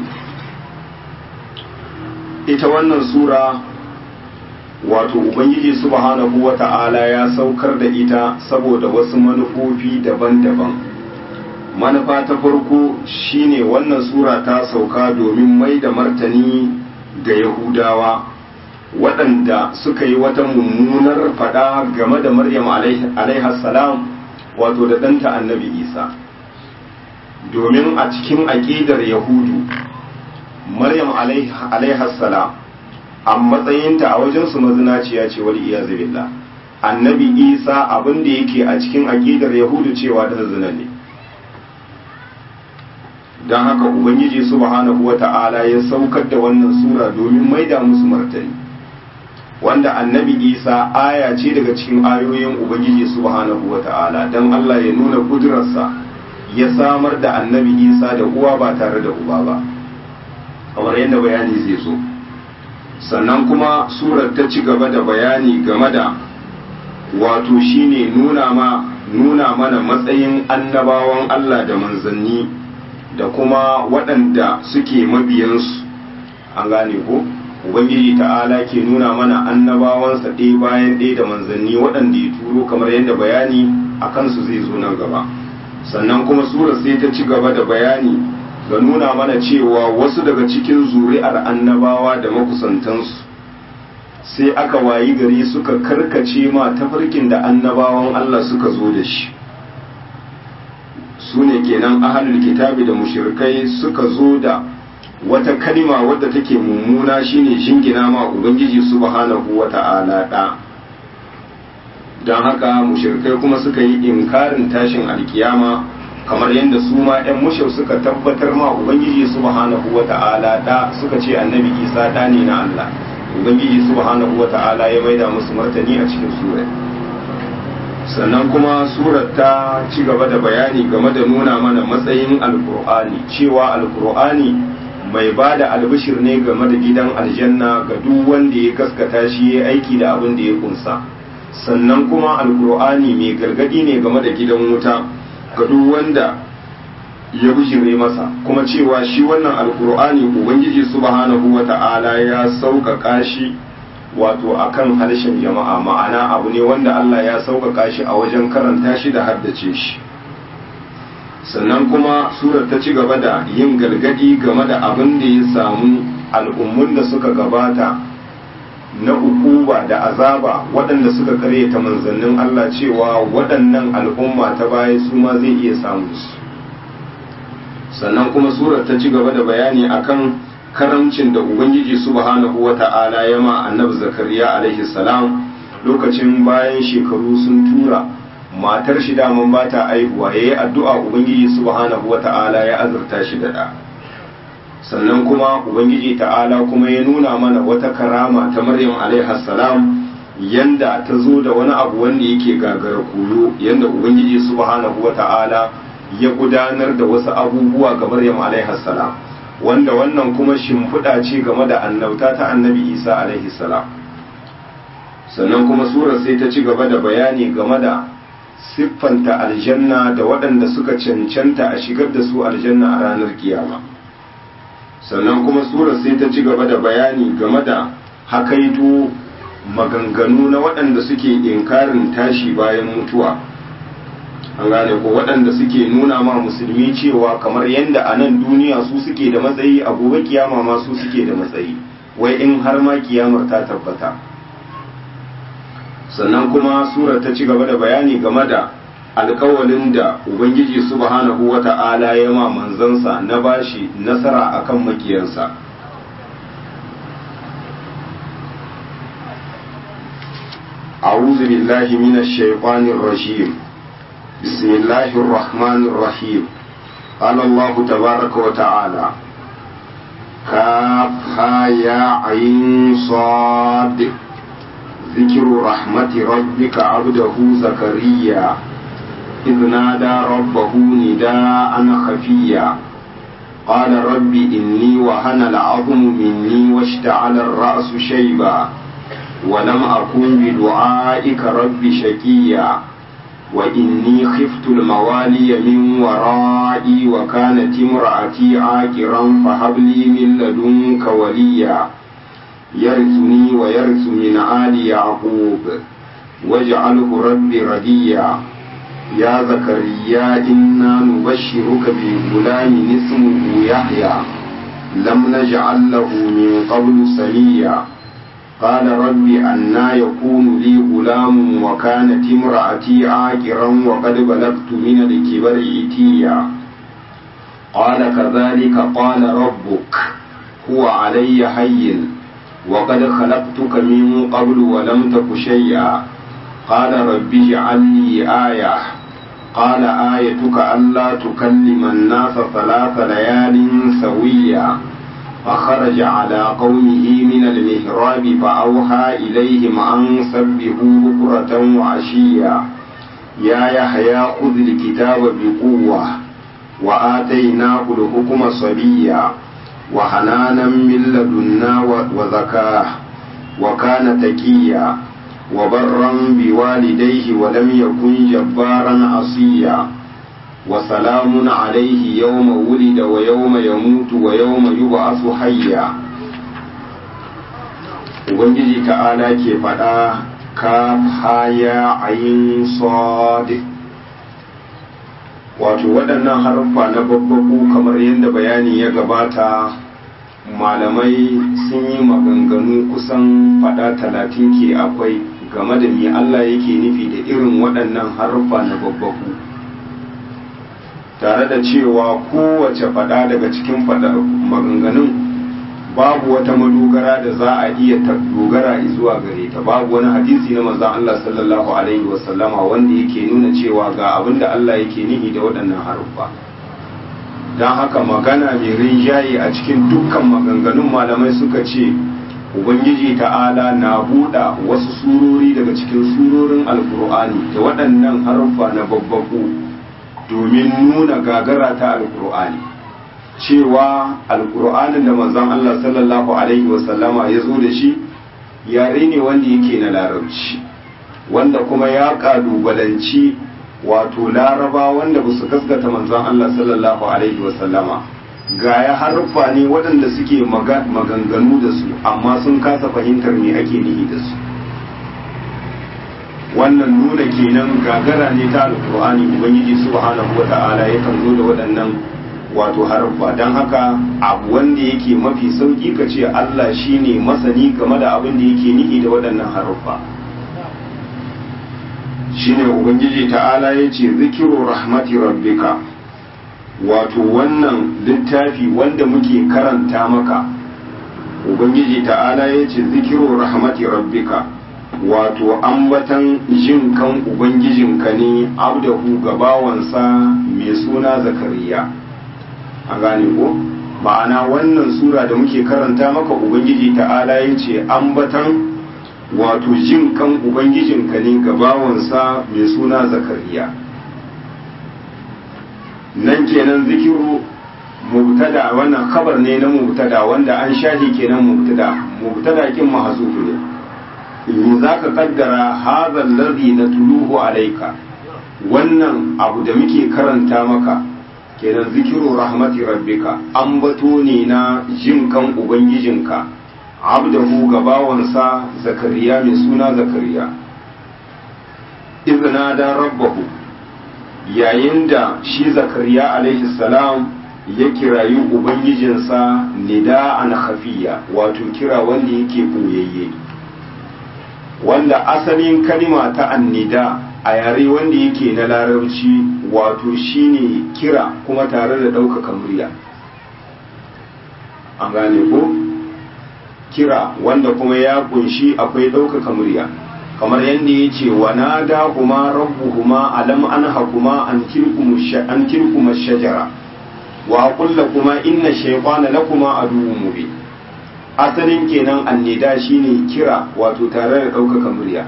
ita wannan sura wato ubangiji subhanahu wa ta'ala ya saukar da ita saboda wasu manufofi daban-daban manufa ta farko shine wannan sura ta sauka domin mai da martani ga yahudawa waɗanda suka yi wata mummunar fada game da maryam salam wato da ɗanta annabi isa domin a cikin aƙidar yahudu maryam salam a matsayinta a wajensu mazinaciya ce wal iyazu billah annabi isa abin da yake a cikin aƙidar yahudu cewa da zina ne don haka ubangiji subhanahu wata'ala ya saukar da wannan sura domin maida musu martani wanda annabi isa aya ce daga cikin ayoyin ubangiji subhanahu wata'ala don allah ya nuna kudurarsa ya samar da annabi isa da uwa ba tare da uba ba kamar yadda bayani zai zo sannan kuma surar ta ci gaba da bayani game da wato shine nuna ma nuna mana matsayin annabawan allah da manzanni da kuma waɗanda suke mabiyansu an gane ko ubangiji ta'ala ke nuna mana annabawansa ɗaya bayan ɗaya da manzanni waɗanda ya turo kamar yadda bayani a kansu zai zo nan gaba sannan kuma surar sai ta ci gaba da bayani ga nuna mana cewa wasu daga cikin zuri'ar annabawa da makusantansu sai aka wayi gari suka karkace ma tafarkin da annabawan Allah suka zo da shi su ne kenan ahalul kitabi da mushrikai suka zo da wata kalima wadda take mummuna shine jingina ma ubangiji subhanahu wata'ala da don haka mushrikai kuma suka yi inkarin tashin alkiyama kamar yadda su ma 'yan mushau suka tabbatar ma ubangiji subhanahu wata'ala da suka ce annabi isa da ne na Allah ubangiji subhanahu wata'ala ya maida musu martani a cikin surai sannan kuma surar ta ci gaba da bayani game da nuna mana matsayin alkur'ani cewa alkur'ani mai ba da albishir ne game da gidan aljanna ga duk wanda ya gaskata shi ya aiki da abin da ya kunsa sannan kuma alkur'ani mai gargadi ne game da gidan wuta ga duk wanda ya bijire masa kuma cewa shi wannan alkur'ani ubangiji subhanahu wata'ala ya sauƙaƙa shi wato akan harshen jama'a ma'ana abu ne wanda Allah ya sauƙaƙa shi a wajen karanta shi da haddace shi sannan kuma surar ta ci gaba da yin gargadi game da abin da ya samu al'ummun da suka gabata na ukuba da azaba waɗanda suka karyata manzannin Allah cewa waɗannan al'umma ta baya su ma zai iya samu su sannan kuma surar ta ci gaba da bayani akan karamcin da ubangiji subhanahu wata'ala ya ma annabi zakariya alaihi salam lokacin bayan shekaru sun tura matar shi daman ba ta aihuwa yayi addu'a ubangiji subhanahu wata'ala ya azurta shi da da sannan kuma ubangiji ta'ala kuma ya nuna mana wata karama ta maryam alaihi salam yanda ta zo da wani abu wanda yake gagara koyo yanda ubangiji subhanahu wata'ala ya gudanar da wasu abubuwa ga maryam alaihi salam wanda wannan kuma shimfiɗa ce game da annauta ta annabi isa alaihi salam sannan kuma surar sai ta ci gaba da bayani game da siffanta aljanna da waɗanda suka cancanta a shigar da su aljanna a ranar kiyama sannan kuma surar sai ta ci gaba da bayani game da hakaito maganganu na waɗanda suke inkarin tashi bayan mutuwa an gane ko waɗanda suke nuna ma musulmi cewa kamar yadda a nan duniya su suke da matsayi a gobe kiyama ma su suke da matsayi wai in har ma kiyamar ta tabbata sannan kuma surar ta ci gaba da bayani game da alkawalin da ubangiji subhanahu wata'ala ya ma manzansa na bashi nasara akan makiyansa أعوذ بالله من الشيطان الرجيم بسم الله الرحمن الرحيم قال الله تبارك وتعالى كافها يا عين صاد ذكر رحمة ربك عبده زكريا إذ نادى ربه نداء خفيا قال رب إني وهن العظم مني واشتعل الرأس شيبا ولم أكن بدعائك رب شقيا وإني خفت الموالي من ورائي وكانت امرأتي عاقرا فهب لي من لدنك وليا يرثني ويرث من آل يعقوب واجعله رب رديا يا زكريا إنا نبشرك بغلام اسمه يحيى لم نجعل له من قبل سميا قال رب أنا يكون لي غلام وكانت امرأتي عاقرا وقد بلغت من الكبر إتيا قال كذلك قال ربك هو علي هين وقد خلقتك من قبل ولم تك شيئا قال رب اجعل لي آية قال آيتك ألا تكلم الناس ثلاث ليال سويا فخرج على قومه من المهراب فأوحى إليهم أن سبحوا بكرة وعشيا يا يحيى خذ الكتاب بقوة وآتيناه الحكم صبيا وحنانا من لدنا وزكاه وكان تكيا وبرا بوالديه ولم يكن جبارا عصيا وسلام عليه يوم ولد ويوم يموت ويوم يبعث حيا ubangiji ta'ala ke faɗa ka haya ayin sadi wato waɗannan haruffa na babbaku kamar yadda bayani ya gabata malamai sun yi maganganu kusan faɗa talatin ke akwai game da me Allah yake nufi da irin waɗannan haruffa na babbaku tare da cewa kowace faɗa daga cikin faɗa maganganun babu wata madogara da za a iya dogara zuwa gare ta babu wani hadisi na manzon Allah sallallahu alaihi wasallama wanda yake nuna cewa ga abin da Allah yake nihi da waɗannan haruffa don haka magana mai rinjaye a cikin dukkan maganganun malamai suka ce ubangiji ta'ala na buɗa wasu surori daga cikin surorin alkur'ani da waɗannan haruffa na babbaku domin nuna gagara ta alkur'ani cewa alkur'anin da manzon Allah sallallahu alaihi wasallama ya zo da shi yare ne wanda yake na larabci wanda kuma ya kalubalanci wato laraba wanda ba su gaskata manzon Allah sallallahu alaihi wasallama ga ya harfa ne waɗanda suke maganganu da su amma sun kasa fahimtar me ake nihi da su wannan nuna kenan gagara ne ta alkur'ani ubangiji subhanahu wata'ala yakan zo da waɗannan wato harfa don haka abu wanda yake mafi sauki ka ce Allah shine masani game da abin da yake nihi da waɗannan harfa shine ubangiji ta'ala ya ce zikiru rahmati rabbika wato wannan littafi wanda muke karanta maka ubangiji ta'ala ya ce zikiru rahmati rabbika wato ambatan jin kan ubangijinka ne abdahu gabawansa mai suna zakariya a gane ko ma'ana wannan sura da muke karanta maka ubangiji ta'ala ya ce ambatan wato jin kan ubangijinka ne gabawansa mai suna zakariya nan kenan zikiru mubtada wannan khabar ne na mubtada wanda an shahi kenan mubtada mubtada kin mahzufu ne in zaka kaddara hadha alladhi natluhu alayka wannan abu da muke karanta maka kenan zikiru rahmati rabbika ambato ne na jin kan ubangijinka abdahu gabawansa zakariya mai suna zakariya izina da rabbahu yayin da shi zakariya alaihi salam ya kirayi ubangijinsa nida an hafiya wato kira wanda yake boyayye wanda asalin kalima ta annida a yare wanda yake na larabci wato shine kira kuma tare da ɗaukaka murya an gane ko kira wanda kuma ya kunshi akwai ɗaukaka murya kamar yadda ya ce wa na da kuma rabbuhuma alam an hakuma an tilkuma shajara wa kulla kuma inna shaytana lakuma aduwwun mubin asalin kenan annida shine kira wato tare da ɗaukaka murya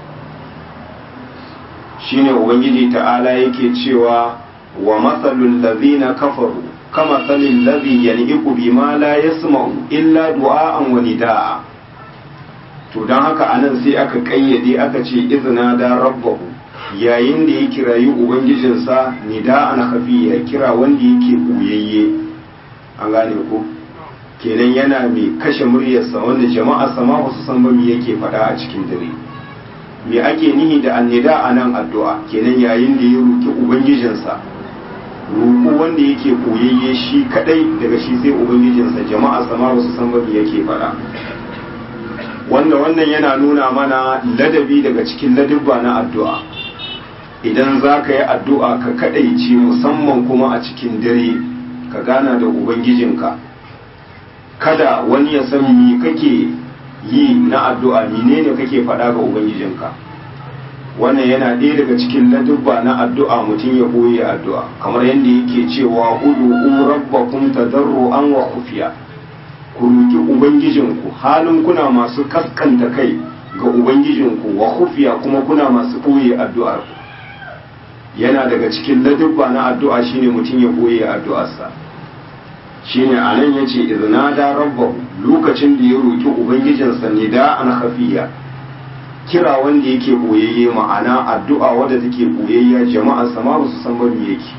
shine ubangiji ta'ala yake cewa wa matsalul ladhina kafaru kama salil ladhi yan'iqu bima la yasma'u illa du'a'an wa nida'a to dan haka anan sai aka kayyade aka ce izna da rabbahu yayin da ya kirayi ubangijinsa nida'an khafiya kira wanda yake buyayye an gane ko kenan yana mai kashe muryarsa wanda jama'a sama ba su san ba me yake faɗa a cikin dare me ake nihi da annida a nan addu'a kenan yayin da ya roki ubangijinsa roƙo wanda yake koyayye shi kadai daga shi sai ubangijinsa jama'a sama ba su san ba me yake faɗa wanda wannan yana nuna mana ladabi daga cikin ladabba na addu'a idan za ka yi addu'a ka kadaice musamman kuma a cikin dare ka gana da ubangijinka kada wani ya san me kake yi na addu'a menene kake faɗa ga ubangijinka wannan yana ɗaya daga cikin ladubba na addu'a mutum ya koyi addu'a kamar yadda yake cewa udu'u rabbakum tadarruan wa khufiya ku roki ubangijinku halin kuna masu kaskanta kai ga ubangijinku wa khufiya kuma kuna masu koyi addu'ar yana daga cikin ladubba na addu'a shine mutum ya koyi addu'arsa shine anan yace iznada rabbahu lokacin da ya roki ubangijinsa nida an khafiya kira wanda yake boyayye ma'ana addu'a wadda take boyayya jama'a sama ba su san ba me yake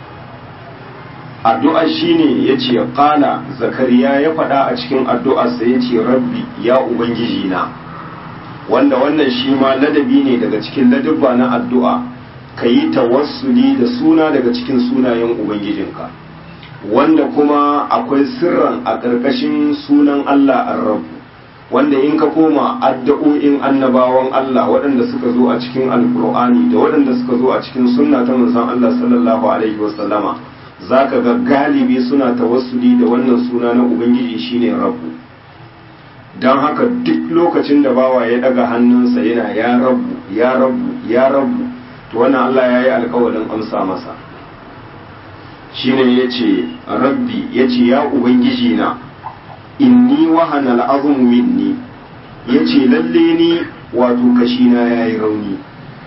addu'a shine yace qala zakariya ya faɗa a cikin addu'arsa yace rabbi ya ubangiji na wanda wannan shi ma ladabi ne daga cikin ladabba na addu'a kayi tawassuli da suna daga cikin sunayen ubangijinka wanda kuma akwai sirran a ƙarƙashin sunan Allah ar-rabb wanda in ka koma addu'o'in annabawan Allah waɗanda suka zo a cikin alkur'ani da waɗanda suka zo a cikin sunna ta manzon Allah sallallahu alaihi wasallama zaka ga galibi suna tawassuli da wannan suna na ubangiji shine rabbu don haka duk lokacin da bawa ya daga hannunsa yana ya rabbu ya rabbu ya rabbu to wannan Allah ya yi alkawarin amsa masa shine yace rabbi yace ya ubangiji na inni wahana al'azmu minni yace lalle ni wato kashina yayi rauni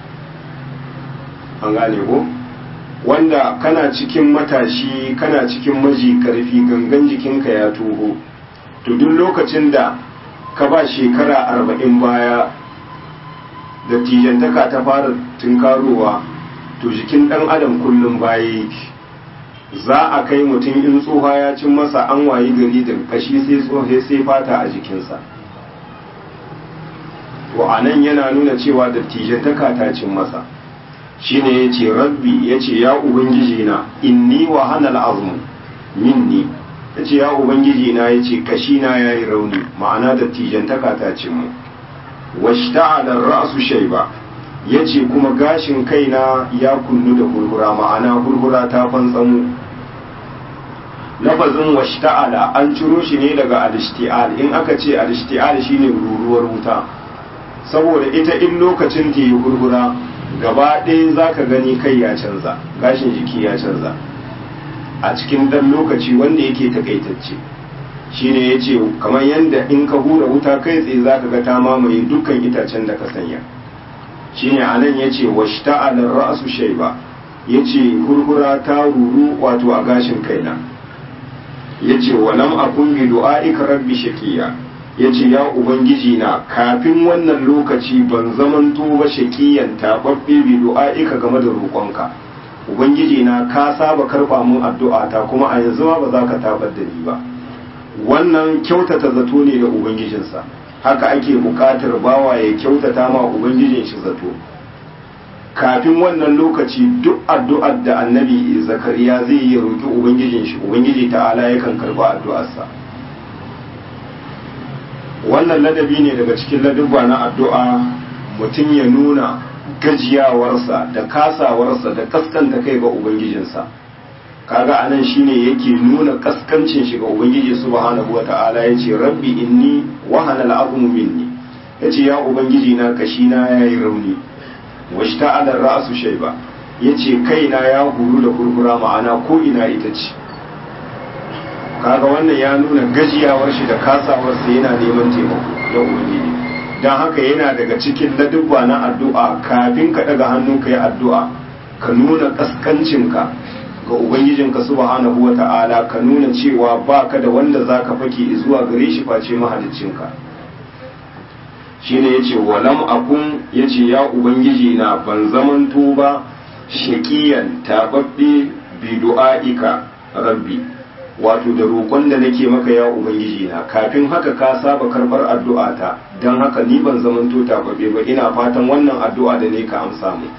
an gane ko wanda kana cikin matashi kana cikin maji karfi gangan jikinka ya toho to duk lokacin da ka ba shekara arba'in baya da tijantaka ta fara tunkarowa to jikin ɗan adam kullum baya yake za a kai mutum in tsoha ya cin masa an wayi gari da kashi sai tsohe sai fata a jikinsa to a nan yana nuna cewa dattijantaka ta cin masa shine ya ce rabbi ya ce ya ubangiji na inni wa hanal azmu minni ya ce ya ubangiji na ya ce kashi na ya yi rauni ma'ana dattijantaka ta cin mu washta'ala ra'su shayba ya ce kuma gashin kaina ya kunnu da hurhura ma'ana hurhura ta fantsamu lafazin washta'ala an ciro shi ne daga alishti'al in aka ce alishti'al shine ruruwar wuta saboda ita in lokacin ta yi hurhura gaba ɗaya za ka gani kai ya canza gashin jiki ya canza a cikin ɗan lokaci wanda yake takaitacce shine ya ce kamar yadda in ka hura wuta kai tsaye za ka ga ta mamaye dukkan itacen da ka sanya shine a nan ya ce washta'alar ra'asu shaiba ya ce hurhura ta ruru wato a gashin kaina yace walam akun bi du'aika rabbi shaqiya yace ya ubangiji na kafin wannan lokaci ban zamanto ba shaqiyan tababbe bi du'aika game da roƙonka ubangiji na ka saba karba mun addu'a ta kuma a yanzu ma ba za ka tabar da ni ba wannan kyautata zato ne da ubangijinsa haka ake buƙatar bawa ya kyautata ma ubangijin shi zato kafin wannan lokaci duk addu'ar da annabi zakariya zai yi roƙi ubangijin shi ubangiji ta'ala yakan karba addu'arsa wannan ladabi ne daga cikin ladubba na addu'a mutum ya nuna gajiyawarsa da kasawarsa da kaskanta kai ga ubangijinsa kaga anan shine yake nuna kaskancin shi ga ubangiji subhanahu wata'ala yace rabbi inni wahana al'azmu minni yace ya ubangiji na kashi na yayi rauni washta'ala ra'su shayba yace kaina ya huru da kurkura ma'ana ko ina ita ce kaga wannan ya nuna gajiyawar shi da kasawar sa yana neman taimako da ubangiji dan haka yana daga cikin ladubba na addu'a kafin ka daga hannu ka yi addu'a ka nuna kaskancinka ga ubangijinka subhanahu wa ta'ala ka nuna cewa baka da wanda zaka fake zuwa gare shi face mahaliccinka shine yace walam akun yace ya ubangiji na ban zamanto ba shaqiyan tababbe bi du'aika rabbi wato da roƙon da nake maka ya ubangiji na kafin haka ka saba karbar addu'ata dan haka ni ban zamanto tababbe ba ina fatan wannan addu'a da ne ka amsa mu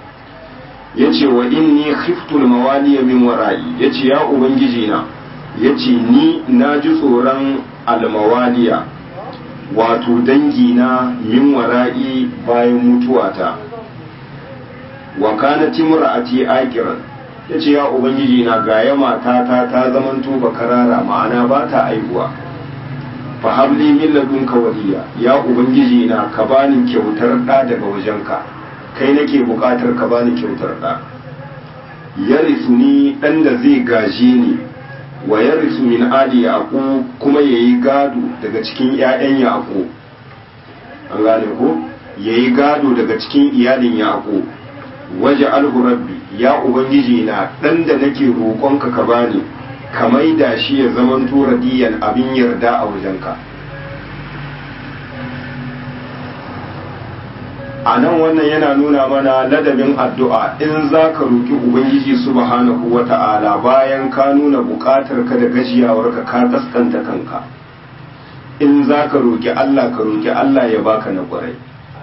yace wa inni khiftul mawaliya min wara'i yace ya ubangiji na yace ni naji tsoron almawaliya wato dangi na min wara'i bayan mutuwata wa kanat imra'ati aqiran yace ya ubangiji na gaya matata ta zamanto bakarara ma'ana ba ta aihuwa fa habli min ladunka waliya ya ubangiji na ka bani kyautar da daga wajenka kai nake buƙatar ka bani kyautar ɗa ya ni ɗan da zai gaje ni wa ya min ali yaƙo kuma ya yi gado daga cikin ‘ya'yan yaƙo an gane ko ya yi gado daga cikin iyalin yaƙo waje rabbi ya ubangiji na ɗan da nake roƙonka ka bani ka maida shi ya zamanto radiyan abin yarda a wajenka a nan wannan yana nuna mana ladabin addu'a in za ka roƙi ubangiji subhanahu wa ta'ala bayan ka nuna buƙatar ka da gajiyawarka ka kaskanta kanka in za ka roƙi Allah ka roƙi Allah ya baka na ƙwarai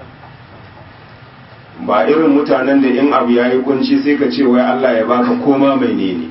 ba irin mutanen da in abu ya yi kunci sai ka ce wai Allah ya baka koma mai ne ne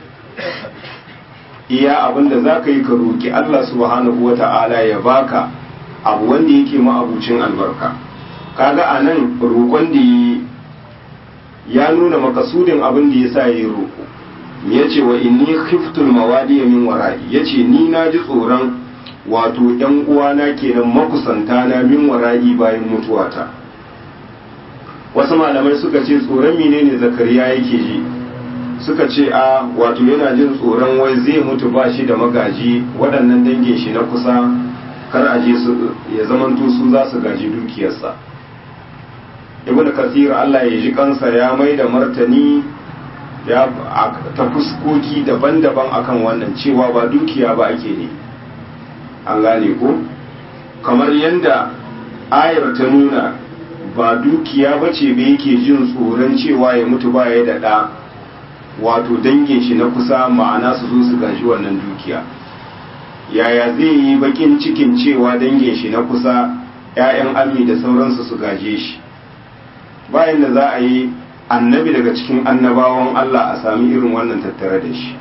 iya abin da za ka yi ka roƙi Allah subhanahu wa ta'ala ya baka abu wanda yake ma'abucin albarka kaga a nan roƙon da ya nuna makasudin abin da ya sa ya yi roƙo ya ce wa inni khiftul mawadi min wara'i ya ce ni na ji tsoron wato ‘yan uwana kenan makusanta na min wara'i bayan mutuwata wasu malamai suka ce tsoron menene zakariya yake ji suka ce a wato yana jin tsoron wai zai mutu ba shi da magaji waɗannan dangin shi na kusa kar a je ya zamanto su za su gaji dukiyarsa ibn kasir Allah ya ji kansa ya mai da martani ya ta fuskoki daban-daban akan wannan cewa ba dukiya ba ake ne an gane ko kamar yadda ayar ta nuna ba dukiya ba ce ba yake jin tsoron cewa ya mutu ba ya da ɗa wato dangin shi na kusa ma'ana su zo su gaji wannan dukiya yaya zai yi bakin cikin cewa dangin shi na kusa 'ya'yan ammi da sauransu su gaje shi bayan da za a yi annabi daga cikin annabawan Allah a sami irin wannan tattare da shi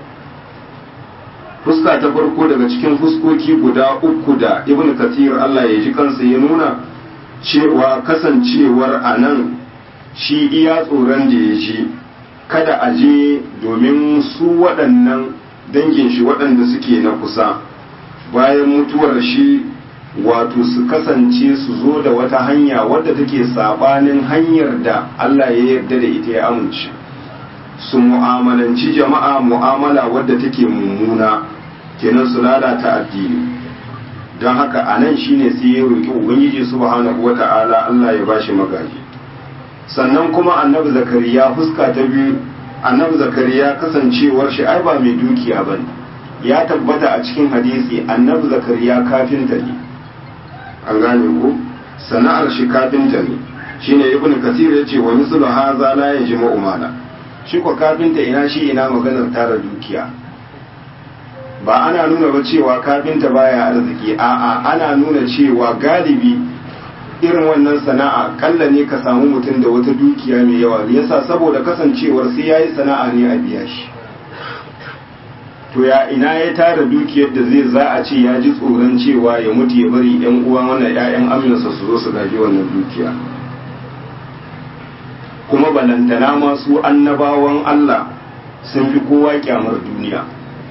fuska ta farko daga cikin fuskoki guda uku da ibn kathir Allah ya ji kansa ya nuna cewa kasancewar a nan shi iya tsoron da ya ji kada a je domin su waɗannan dangin shi waɗanda suke na kusa bayan mutuwar shi wato su kasance su zo da wata hanya wadda take sabanin hanyar da Allah ya yarda da ita ya amince su mu'amalanci jama'a mu'amala wadda take mummuna kenan su lalata addini don haka a nan shine sai ya roƙi ubangiji subhanahu wata'ala Allah ya bashi magaji sannan kuma annabi zakariya fuska ta biyu annabi zakariya kasancewar shi ai ba mai dukiya bane ya tabbata a cikin hadisi annabi zakariya kafinta ne an gane ko sana'ar shi kafinta ne shine ibnu kasir yace wa mislu hadha la yajma'u mala shi ko kafinta ina shi ina maganar tara dukiya ba ana nuna ba cewa kafinta baya arziki a'a ana nuna cewa galibi irin wannan sana'a kalla ne ka samu mutum da wata dukiya mai yawa ne yasa saboda kasancewar sai yayi sana'a ne a biya shi to ya ina ya tara dukiyar da zai za a ce ya ji tsoron cewa ya mutu ya bari yan uwan wannan ƴaƴan aminsa su zo su gaji wannan dukiya kuma balantana ma su annabawan Allah sun fi kowa kyamar duniya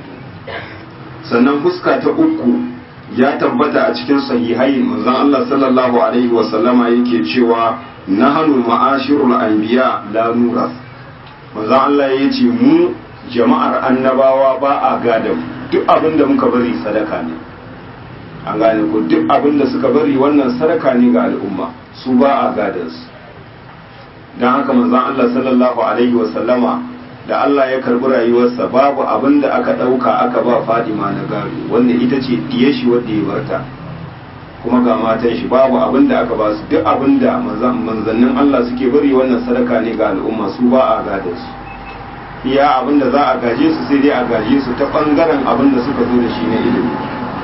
sannan fuska ta uku ya tabbata a cikin sahihai manzon Allah sallallahu alaihi wa sallama yake cewa nahnu ma'ashirul anbiya la nuras manzon Allah ya ce mu jama'ar annabawa ba a gada duk abin da muka bari sadaka ne an gane ku duk abin da suka bari wannan sadaka ne ga al'umma su ba a gadansu don haka manzon Allah sallallahu alaihi wa sallama da Allah ya karbi rayuwarsa babu abin da aka ɗauka aka ba Fadima na gado wanda ita ce diye shi wanda ya barta kuma ga matan shi babu abin da aka ba su duk abin da manzannin Allah suke bari wannan sadaka ne ga al'umma su ba a gada su iya abin da za a gaje su sai dai a gaje su ta bangaren abin da suka zo da shi na ilimi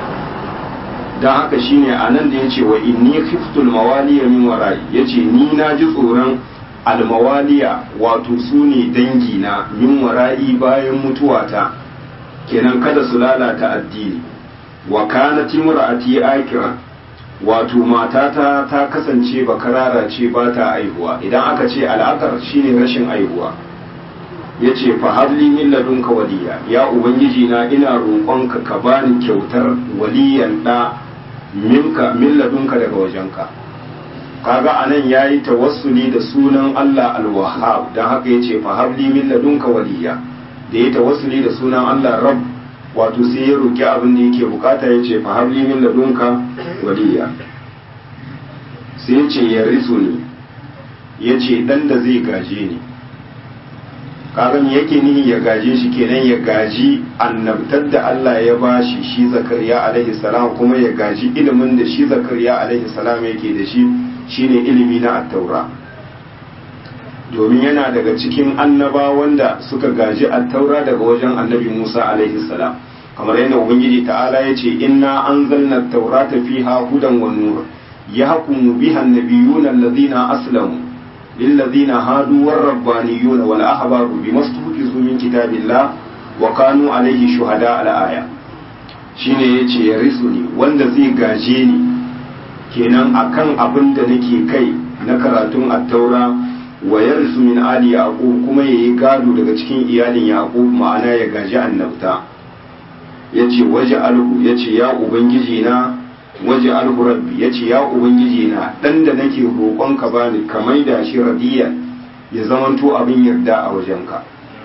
don haka shine a nan da ya ce wa inni khiftul mawaliya min wara'i yace ni na ji tsoron almawaliya wato su ne dangina min wara'i bayan mutuwata kenan kada su lalata addini wa kanat imra'ati akira wato matata ta kasance bakarara ce ba ta aihuwa idan aka ce al'akar shine rashin aihuwa yace fa habli min ladunka waliya ya ubangiji na ina roƙonka ka bani kyautar waliyan da minka min ladunka daga wajenka kaga anan yayi tawassuli da sunan Allah al-Wahhab dan haka yace fa habli min ladunka waliya da yayi tawassuli da sunan Allah Rabb wato sai ya roki abin da yake bukata yace fa habli min ladunka waliya sai yace ya risuni yace dan da zai gaje ni kaga me yake nihi ya gaje shi kenan ya gaji annabtar da Allah ya bashi shi Zakariya alaihi salam kuma ya gaji ilimin da shi Zakariya alaihi salam yake da shi shine ilimi na attaura domin yana daga cikin annaba wanda suka gaji attaura daga wajen annabi Musa alaihi salam kamar yadda ubangiji ta'ala ya ce inna anzalna at-taurata fiha hudan wa nur yahkumu biha an-nabiyyuna alladhina aslamu للذين هادوا والربانيون والأحبار بما استحفظوا من كتاب الله وكانوا عليه شهداء الآية shine yace ya risu ni wanda zai gaje ni kenan akan abin da nake kai na karatun attaura wa yarisu min ali yaqub kuma yayi gado daga cikin iyalin yaqub ma'ana ya gaji annabta yace waje alhu yace ya ubangiji na waje alhu rabbi yace ya ubangiji na dan da nake roƙon ka bani ka maida shi radiyan ya zamanto abin yarda a wajenka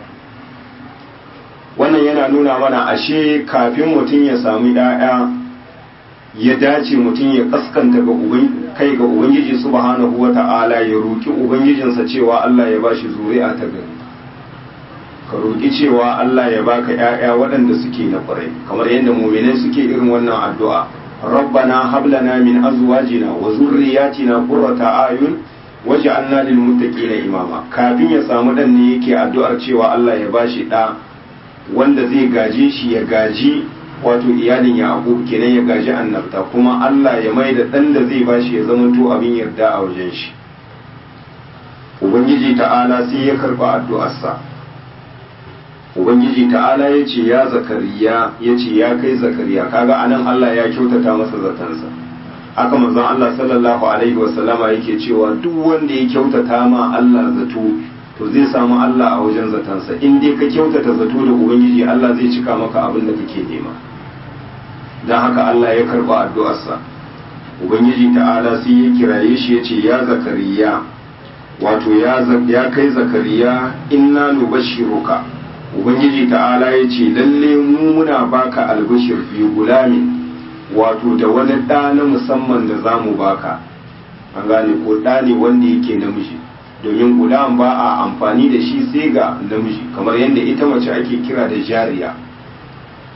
wannan yana nuna mana ashe kafin mutum ya samu ɗaya ya dace mutum ya kaskanta ga kai ga ubangiji subhanahu wata'ala ya roki ubangijinsa cewa Allah ya bashi zuri'a ta gari ka roki cewa Allah ya baka ƴaƴa waɗanda suke na ƙwarai kamar yadda mu'minai suke irin wannan addu'a rabbana hab lana min azwajina wa zurriyyatina qurrata ayun waj'alna lil muttaqina imama kafin ya samu dan ne yake addu'ar cewa Allah ya bashi ɗa wanda zai gaje shi ya gaji wato iyalin yaqub kenan ya gaji annabta kuma Allah ya mai da dan da zai bashi ya zama to abin yarda a wajen shi ubangiji ta'ala sai ya karba addu'arsa ubangiji ta'ala ya ce ya zakariya ya ce ya kai zakariya kaga anan Allah ya kyautata masa zatansa haka manzon Allah sallallahu alaihi wasallama yake cewa duk wanda ya kyautata ma Allah zato to zai samu Allah a wajen zatansa in dai ka kyautata zato da ubangiji Allah zai cika maka abin da kake nema don haka Allah ya karba addu'arsa ubangiji ta'ala sai ya kiraye shi ya ce ya zakariya wato ya kai zakariya inna nubashiruka ubangiji ta'ala ya ce lalle mu muna baka albashir fi gulami wato da wani ɗa na musamman da za mu baka an gane ko ɗa ne wanda yake namiji domin gulam ba a amfani da shi sai ga namiji kamar yadda ita mace ake kira da jariya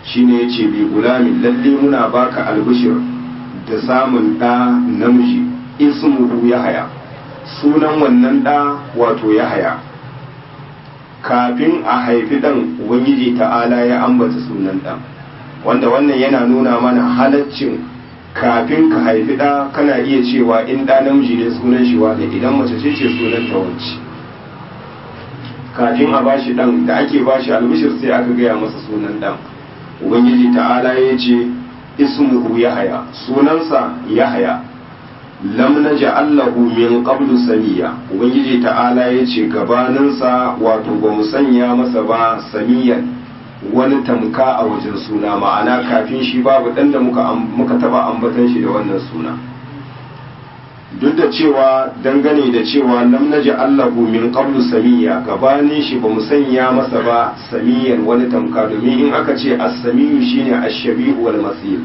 shine yace bi gulamin lalle muna baka albishir da samun ɗa namiji ismuhu yahaya sunan wannan ɗa wato yahaya kafin a haifi ɗan ubangiji ta'ala ya ambata sunan ɗan wanda wannan yana nuna mana halaccin kafin ka haifi ɗa kana iya cewa in ɗa namiji ne sunan shi wane idan mace ce ce sunan ta wance kafin a bashi ɗan da ake bashi albishir sai aka gaya masa sunan ɗan ubangiji ta'ala ya ce ismuhu yahaya sunansa yahaya lam naj'al lahu min qablu samiya ubangiji ta'ala ya ce gabaninsa wato ba mu sanya masa ba samiyan wani tamka a wajen suna ma'ana kafin shi babu ɗan da muka muka taba ambatan shi da wannan suna duk da cewa dangane da cewa lam naji allahu min qablu samiya gabanin shi ba mu sanya masa ba samiyan wani tamka domin in aka ce as-samiyu shine ash-shabihu wal masil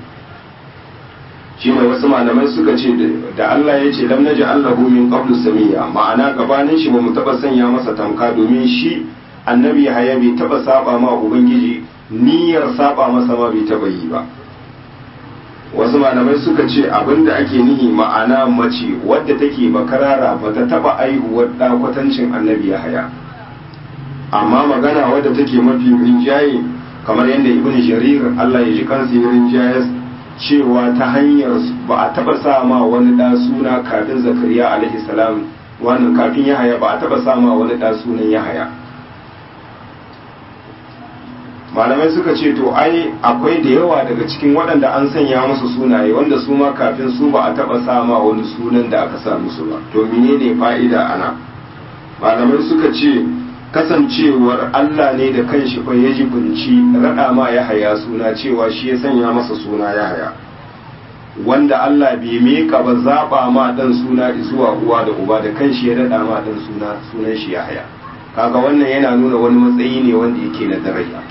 shine wasu malamai suka ce da Allah ya ce lam naji allahu min qablu samiya ma'ana gabanin shi ba mu taba sanya masa tamka domin shi annabi haya bai taba saba ma ubangiji niyyar saba masa ma bai taba yi ba wasu malamai suka ce abinda ake nihi ma'ana mace wadda take bakarara ba ta taba aihuwar da kwatancin annabi haya amma magana wadda take mafi rinjaye kamar yadda ibn jarir Allah ya ji kansa ya rinjaye cewa ta hanyar ba a taba sa ma wani da suna kafin zakariya alaihi salam wannan kafin yahaya ba a taba sa ma wani da sunan yahaya malamai suka ce to ai akwai da yawa daga cikin waɗanda an sanya musu sunaye wanda su ma kafin su ba a taɓa sama wani sunan da aka sa musu ba to menene fa'ida ana malamai suka ce kasancewar Allah ne da kanshi fa ya jibinci raɗa ma ya haya suna cewa shi ya sanya masa suna ya haya wanda Allah bai meka ba zaɓa ma ɗan suna zuwa uwa da uba da kanshi ya raɗa ma ɗan suna sunan shi ya haya kaga wannan yana nuna wani matsayi ne wanda yake na daraja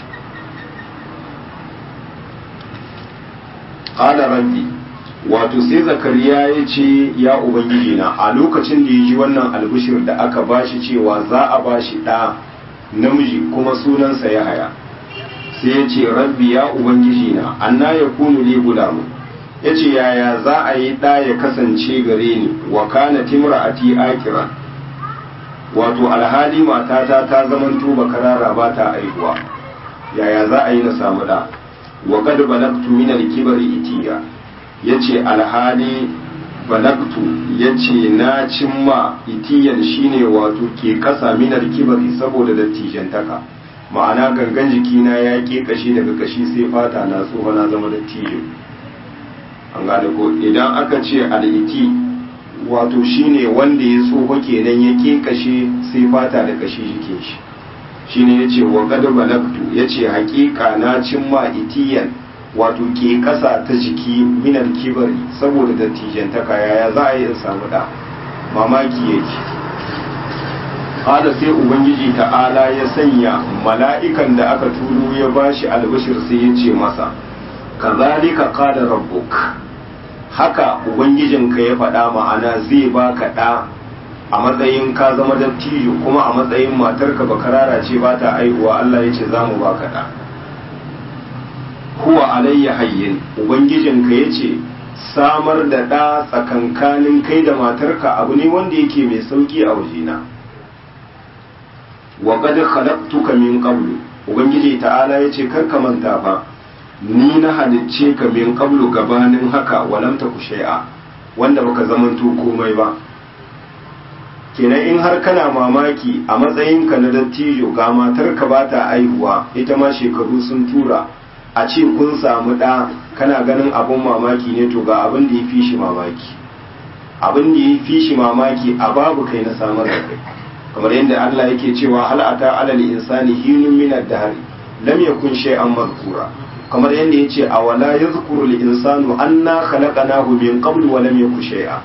qala rabbi wato sai zakariya ya ce ya ubangiji na a lokacin da ya ji wannan albishir da aka bashi cewa za a bashi ɗa namiji kuma sunansa ya haya sai ya ce rabbi ya ubangiji na anna ya kunu li gulamu ya ce yaya za a yi ɗa ya kasance gare ni wa kana timra'ati akira wato alhali matata ta zamanto bakarara ba ta aihuwa yaya za a yi na samu ɗa wa qad balagtu min al-kibri itiya yace alhali balagtu yace na cimma itiyan shine wato ke kasa min al-kibri saboda dattijantaka ma'ana gangan jikina ya ke kashi daga kashi sai fata na tsoho na zama dattijo an gane ko idan aka ce al-iti wato shine wanda ya tsoho kenan ya ke kashe sai fata da kashi jikin shi shine yace wa qad balagtu yace haƙiƙa na cimma itiyan wato ke ƙasa ta jiki minar kibari saboda dattijantaka yaya za a yi in samu da mamaki yake hada sai ubangiji ta'ala ya sanya mala'ikan da aka turo ya bashi albashir sai ya ce masa kazalika qala rabbuk haka ubangijinka ya faɗa ma'ana zai baka ɗa a matsayin ka zama dattijo kuma a matsayin matarka bakarara ce ba ta aihuwa Allah ya ce za mu baka ɗa huwa alayya hayyin ubangijinka ya ce samar da ɗa tsakankanin kai da matarka abu ne wanda yake mai sauki a wajena wa qad khalaqtuka min qablu ubangiji ta'ala ya ce kar ka manta fa ni na halicce ka min qablu gabanin haka walam taku shay'a wanda baka zamanto komai ba kenan in har kana mamaki a matsayinka na dattijo ga matarka ba ta aihuwa ita ma shekaru sun tura a ce kun samu ɗa kana ganin abin mamaki ne to ga abin da ya fi shi mamaki abin da ya fi shi mamaki a babu kai na samar da kai kamar yadda Allah yake cewa hal ata alal insani hinun min ad-dahr lam yakun shay'an madhkura kamar yadda yace awala yadhkuru al-insanu anna khalaqnahu min qablu wa lam yakun shay'a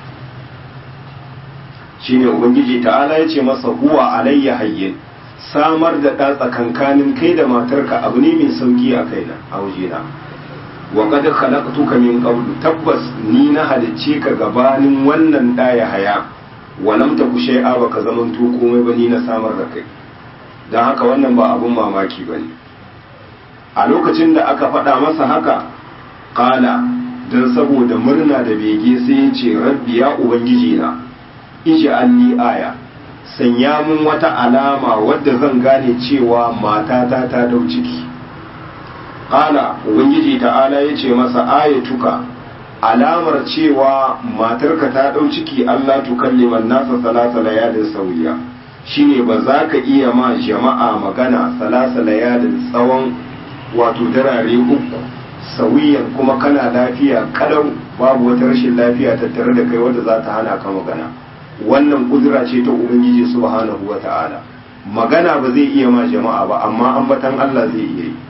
shine ubangiji ta'ala yace masa huwa alayya hayyin samar da ɗa tsakankanin kai da matarka abu ne mai sauki a kaina a wajena wa qad khalaqtuka min qablu tabbas ni na halicce ka gabanin wannan ɗa ya haya wa lam taku shay'a baka zamanto komai ba ni na samar da kai dan haka wannan ba abun mamaki bane a lokacin da aka faɗa masa haka ƙala don saboda murna da bege sai ya ce rabbi ya ubangiji na ije alli aya sanya mun wata alama wadda zan gane cewa matata ta dau ciki ƙala ubangiji ta'ala ya ce masa ayatuka alamar cewa matarka ta dau ciki allah tukalliman nasa salasa layalin sauya shine ba za ka iya ma jama'a magana salasa layalin tsawon wato darare uku sauyiyan kuma kana lafiya kalau babu wata rashin lafiya tattare da kai wadda za ta hana ka magana wannan kudura ce ta ubangiji subhanahu wa ta'ala magana ba zai iya ma jama'a ba amma ambatan Allah zai iya yi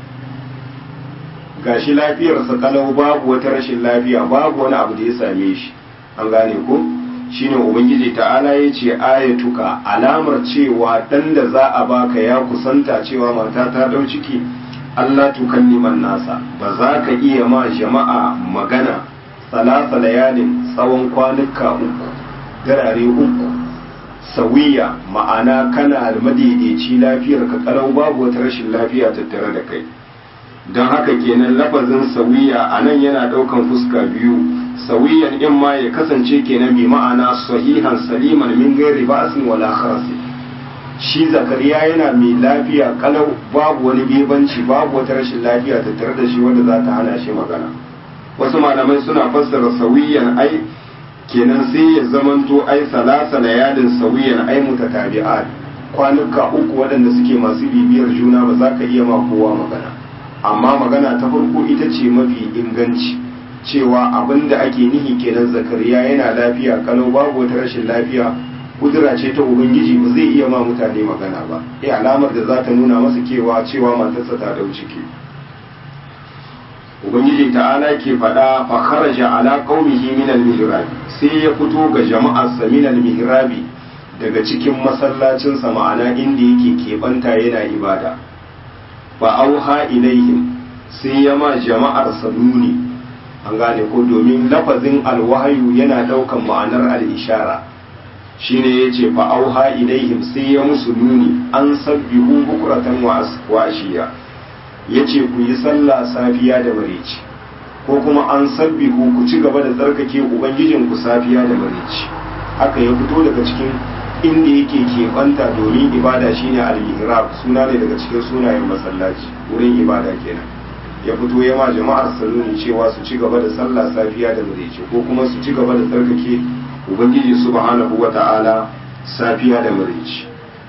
gashi lafiyarsa kalau babu wata rashin lafiya babu wani abu da ya same shi an gane ko shine ubangiji ta'ala ya ce ayatuka alamar cewa dan da za a baka ya kusanta cewa mata ta dau ciki Allah tukalliman nasa ba za ka iya ma jama'a magana salasa layalin tsawon kwanuka uku darare uku sawiya ma'ana kana madaidaici lafiyar ka kalau babu wata rashin lafiya tattare da kai don haka kenan lafazin sawiya a nan yana ɗaukan fuska biyu sawiyan in ma ya kasance kenan bi ma'ana sahihan saliman min gairi ba'sin wala kharasi shi zakariya yana mai lafiya kalau babu wani bebanci babu wata rashin lafiya tattare da shi wanda za ta hana shi magana wasu malamai suna fassara sawiyan ai kenan sai ya zamanto ai salasa layalin sawiyan ai mutatabi'at kwanuka uku waɗanda suke masu bibiyar juna ba za ka iya ma kowa magana amma magana ta farko ita ce mafi inganci cewa abin da ake nihi kenan zakariya yana lafiya kalau babu wata rashin lafiya kudura ce ta ubangiji ba zai iya ma mutane magana ba eh alamar da za ta nuna masa kewa cewa matarsa ta dau ciki ubangiji ta'ala ke faɗa fa kharaja ala qaumihi min al-mihrab sai ya fito ga jama'arsa min al-mihrabi daga cikin masallacin sa ma'ana inda yake keɓanta yana ibada fa auha ilaihim sai ya ma jama'ar sa nuni an gane ko domin lafazin alwahayu yana ɗaukan ma'anar al-ishara shine yace fa auha ilaihim sai ya musu nuni an sabbihu bukratan wa ashiya yace ku yi sallah safiya da mareci ko kuma an sabbihu ku ci gaba da tsarkake ubangijin ku safiya da mareci haka ya fito daga cikin inda yake keɓanta domin ibada shine al-mihrab suna ne daga cikin sunayen masallaci wurin ibada kenan ya fito ya ma jama'ar saloni cewa su ci gaba da sallah safiya da mareci ko kuma su ci gaba da tsarkake ubangiji subhanahu wata'ala safiya da mareci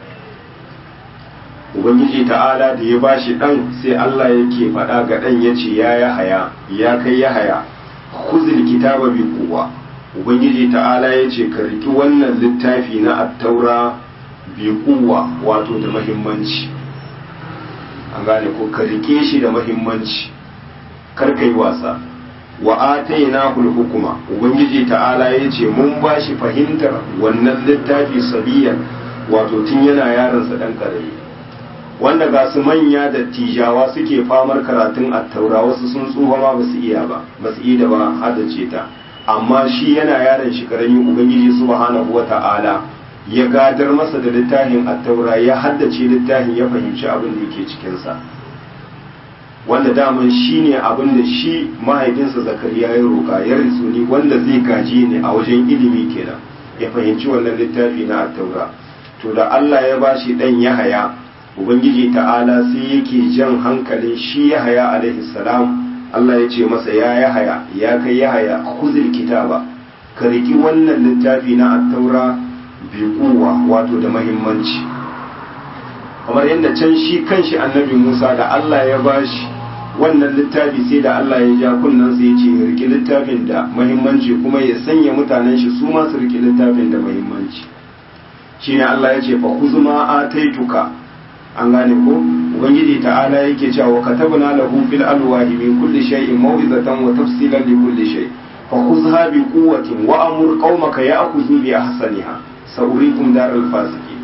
ubangiji ta'ala da ya bashi dan sai Allah yake faɗa ga dan yace ya ya haya ya kai ya haya khuzil kitaba bi quwwa ubangiji ta'ala yace ka riki wannan littafi na at-taura bi quwwa wato da muhimmanci an gane ko ka rike shi da muhimmanci kar kai wasa wa atainahu hukuma ubangiji ta'ala yace mun bashi fahimtar wannan littafi sabiyan wato tun yana yaron sa dan karami wanda ga su manya da tijawa suke famar karatun attaura wasu sun tsufa ma ba su iya ba ba su iya ba haddace ta amma shi yana yaron shi karami ubangiji subhanahu wata'ala ya gadar masa da littafin attaura ya haddace littafin ya fahimci abin da yake cikinsa wanda daman shi ne abin da shi mahaifinsa zakariya ya roƙa ya risuni wanda zai gaji ne a wajen ilimi kenan ya fahimci wannan littafi na attaura to da Allah ya bashi dan Yahaya ubangiji ta'ala sai yake jan hankalin shi Yahaya alaihi salam Allah ya ce masa ya Yahaya ya kai Yahaya khuzil kitaba ka riki wannan littafi na attaura bi kuwa wato da mahimmanci kamar yadda can shi kanshi annabi Musa da Allah ya bashi wannan littafi sai da Allah ya ja kunnan sai ya ce ya riki littafin da mahimmanci kuma ya sanya mutanen shi su ma su riki littafin da mahimmanci shine Allah ya ce fa khuzma ataituka an gane ko ubangiji ta'ala yake cewa katabna lahu fil alwahi min kulli shay'in maw'izatan wa tafsilan li kulli shay fa khuzha bi quwwatin wa amur qaumaka ya'khudhu bi ahsaniha sa'urikum daral fasiqin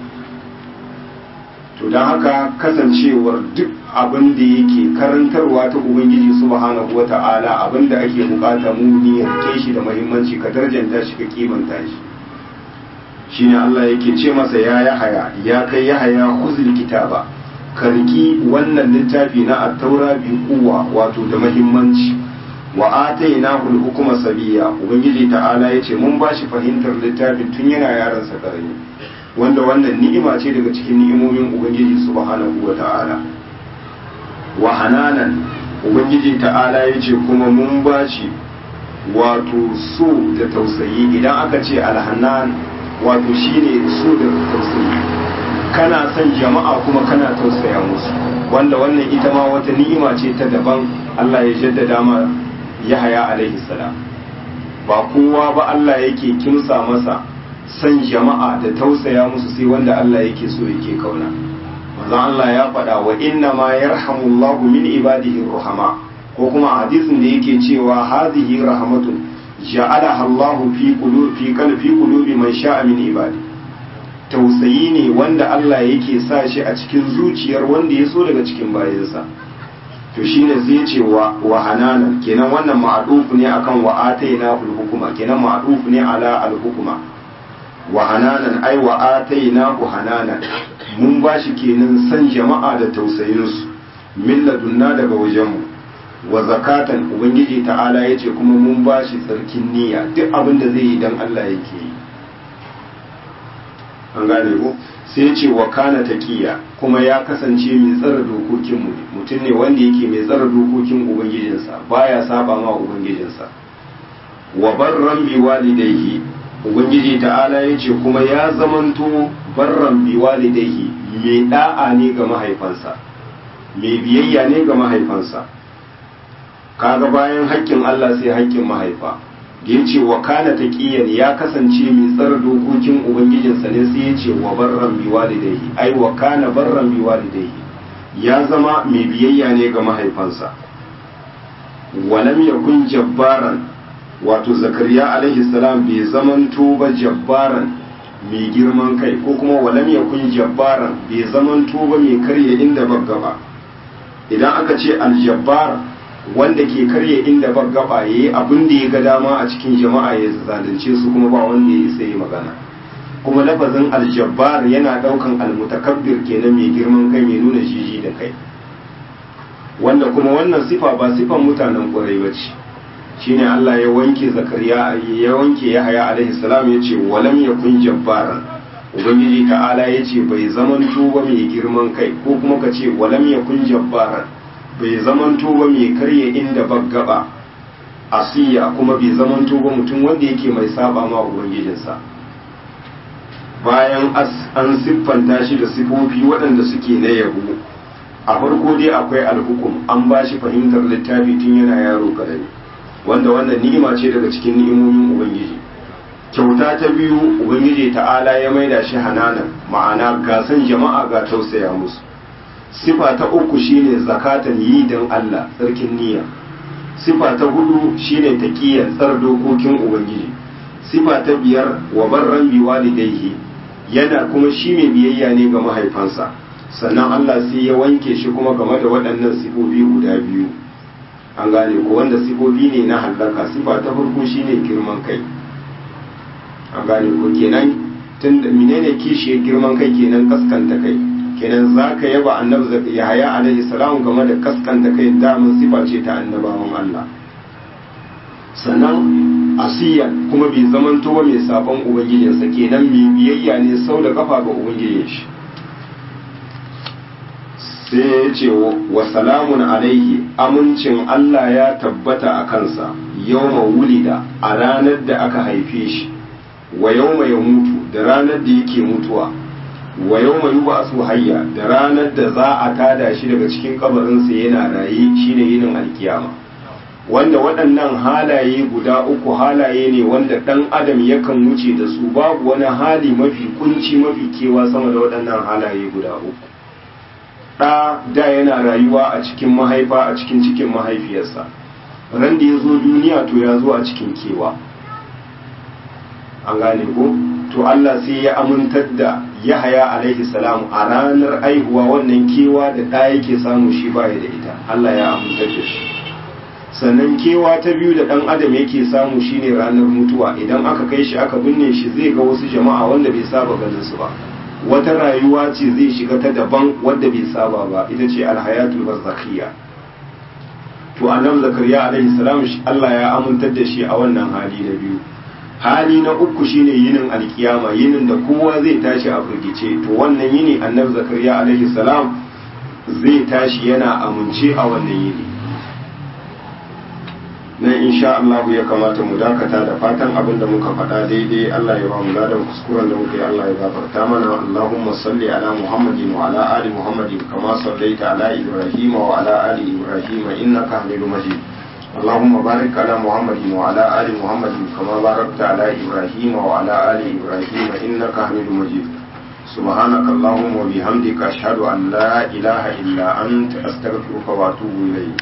to dan haka kasancewar duk abin da yake karantarwa ta ubangiji subhanahu wata'ala abin da ake bukata mu ne rike shi da muhimmanci ka darjanta shi ka kimanta shi shine Allah yake ce masa ya yahaya ya kai yahaya khuzil kitaba karki wannan littafi na at-taura bi kuwa wato da muhimmanci wa atainahu al-hukma sabiya ubangiji ta'ala yace mun bashi fahimtar littafin tun yana yaron sa karami wanda wannan ni'ima ce daga cikin ni'imomin ubangiji subhanahu wa ta'ala wa hananan ubangiji ta'ala yace kuma mun bashi wato so da tausayi idan aka ce alhanan wato shine so da tausayi kana son jama'a kuma kana tausaya musu wanda wannan ita ma wata ni'ima ce ta daban Allah ya jaddada ma Yahaya alaihi salam ba kowa ba Allah yake kimsa masa son jama'a da tausaya musu sai wanda Allah yake so yake kauna manzon Allah ya faɗa wa inna ma yarhamullahu min ibadihi ruhama ko kuma hadisin da yake cewa hadhihi rahmatun ja'alaha Allahu fi qulubi fi qalbi qulubi man sha'a min ibadi tausayi ne wanda Allah yake sa shi a cikin zuciyar wanda ya so daga cikin bayansa to shine zai ce wa wa hananan kenan wannan ma'ruf ne akan wa ataina fil hukuma kenan ma'ruf ne ala al hukuma wa hananan ai wa ataina ku hananan mun bashi kenan san jama'a da tausayinsu min ladunna daga wajenmu wa zakatan ubangiji ta'ala ya ce kuma mun ba shi tsarkin niyya duk abin da zai yi don Allah yake yi an gane ko sai ce wa kana taqiya kuma ya kasance mai tsara dokokin mu mutum ne wanda yake mai tsara dokokin ubangijinsa baya saba ma ubangijinsa wa barran bi walidayhi ubangiji ta'ala ya ce kuma ya zamanto barran bi walidayhi mai da'a ne ga mahaifansa mai biyayya ne ga mahaifansa kaga bayan haƙƙin Allah sai haƙƙin mahaifa da ya ce wa kana taqiyan ya kasance mai tsara dokokin ubangijinsa ne sai ya ce wa barran bi walidayhi ai wa kana barran bi walidayhi ya zama mai biyayya ne ga mahaifansa walam yakun jabbaran wato zakariya alaihi salam bai zamanto ba jabbaran mai girman kai ko kuma walam yakun jabbaran bai zamanto ba mai karya inda baggaba idan aka ce aljabbar wanda ke karya inda baggaba yayi abin da ya ga dama a cikin jama'a ya zalunce su kuma ba wanda ya sai magana kuma lafazin aljabbar yana daukan almutakabbir kenan mai girman kai mai nuna jiji da kai wanda kuma wannan sifa ba sifan mutanen ƙwarai ba ce shine Allah ya wanke zakariya ya wanke yahaya alaihi salam ya ce walam yakun jabbaran ubangiji ta'ala ya ce bai zaman ba mai girman kai ko kuma ka ce walam yakun jabbaran bai zaman ba mai karya inda baggaba asiya kuma bai zaman ba mutum wanda yake mai saba ma ubangijinsa bayan an siffanta shi da sifofi waɗanda suke na yabo a farko dai akwai alhukum an ba shi fahimtar littafi tun yana yaro karami wanda wannan ni'ima ce daga cikin ni'imomin ubangiji kyauta ta biyu ubangiji ta'ala ya maida shi hananan ma'ana gasan jama'a ga tausaya musu sifa ta uku shine zakatan yi don Allah tsarkin niyya sifa ta hudu shine taqiyya tsar dokokin ubangiji sifa ta biyar wa barran bi walidayhi yana kuma shi mai biyayya ne ga mahaifansa sannan Allah sai ya wanke shi kuma game da waɗannan sifofi guda biyu an gane ko wanda sifofi ne na hallaka sifa ta farko shine girman kai an gane ko kenan tun da menene kishi girman kai kenan kaskanta kai kenan zaka yaba annabi Yahaya alaihi salam game da kaskanta kai damun sifa ce ta annabawan Allah sannan asiya kuma bai zamanto ba mai sabon ubangijinsa kenan mai biyayya ne sau da kafa ga ubangijin shi sai ya ce wa salamun alaihi amincin Allah ya tabbata a kansa yau wulida a ranar da aka haife shi wa yau ya mutu da ranar da yake mutuwa wa yau mai yuba su hayya da ranar da za a tada shi daga cikin kabarinsa yana raye shine yinin alkiyama wanda waɗannan halaye guda uku halaye ne wanda ɗan adam yakan wuce da su babu wani hali mafi kunci mafi kewa sama da waɗannan halaye guda uku ɗa da yana rayuwa a cikin mahaifa a cikin cikin mahaifiyarsa ran da ya zo duniya to ya zo a cikin kewa an gane ko to Allah sai ya amintar da Yahaya alaihi salam a ranar aihuwa wannan kewa da ɗa yake samu shi baya da ita Allah ya amintar da shi sannan kewa ta biyu da ɗan adam yake samu shine ranar mutuwa idan aka kai shi aka binne shi zai ga wasu jama'a wanda bai saba ganin su ba wata rayuwa ce zai shiga ta daban wadda bai saba ba ita ce alhayatul barzakhiyya to annabi zakariya alaihi salam Allah ya amintar da shi a wannan hali na biyu hali na uku shine yinin alkiyama yinin da kowa zai tashi a firgice to wannan yini annabi zakariya alaihi salam zai tashi yana amince a wannan yini nan insha Allah ya kamata mu dakata da fatan abin da muka faɗa daidai Allah ya ba mu ladan kuskuren da muka yi Allah ya gafarta mana Allahumma salli ala Muhammadin wa ala ali Muhammadin kama sallaita ala Ibrahim wa ala ali Ibrahim innaka Hamidum Majid اللهم بارك على محمد وعلى آل محمد كما باركت على إبراهيم وعلى آل إبراهيم إنك حميد مجيد سبحانك اللهم وبحمدك أشهد أن لا إله إلا أنت أستغفرك وأتوب إليك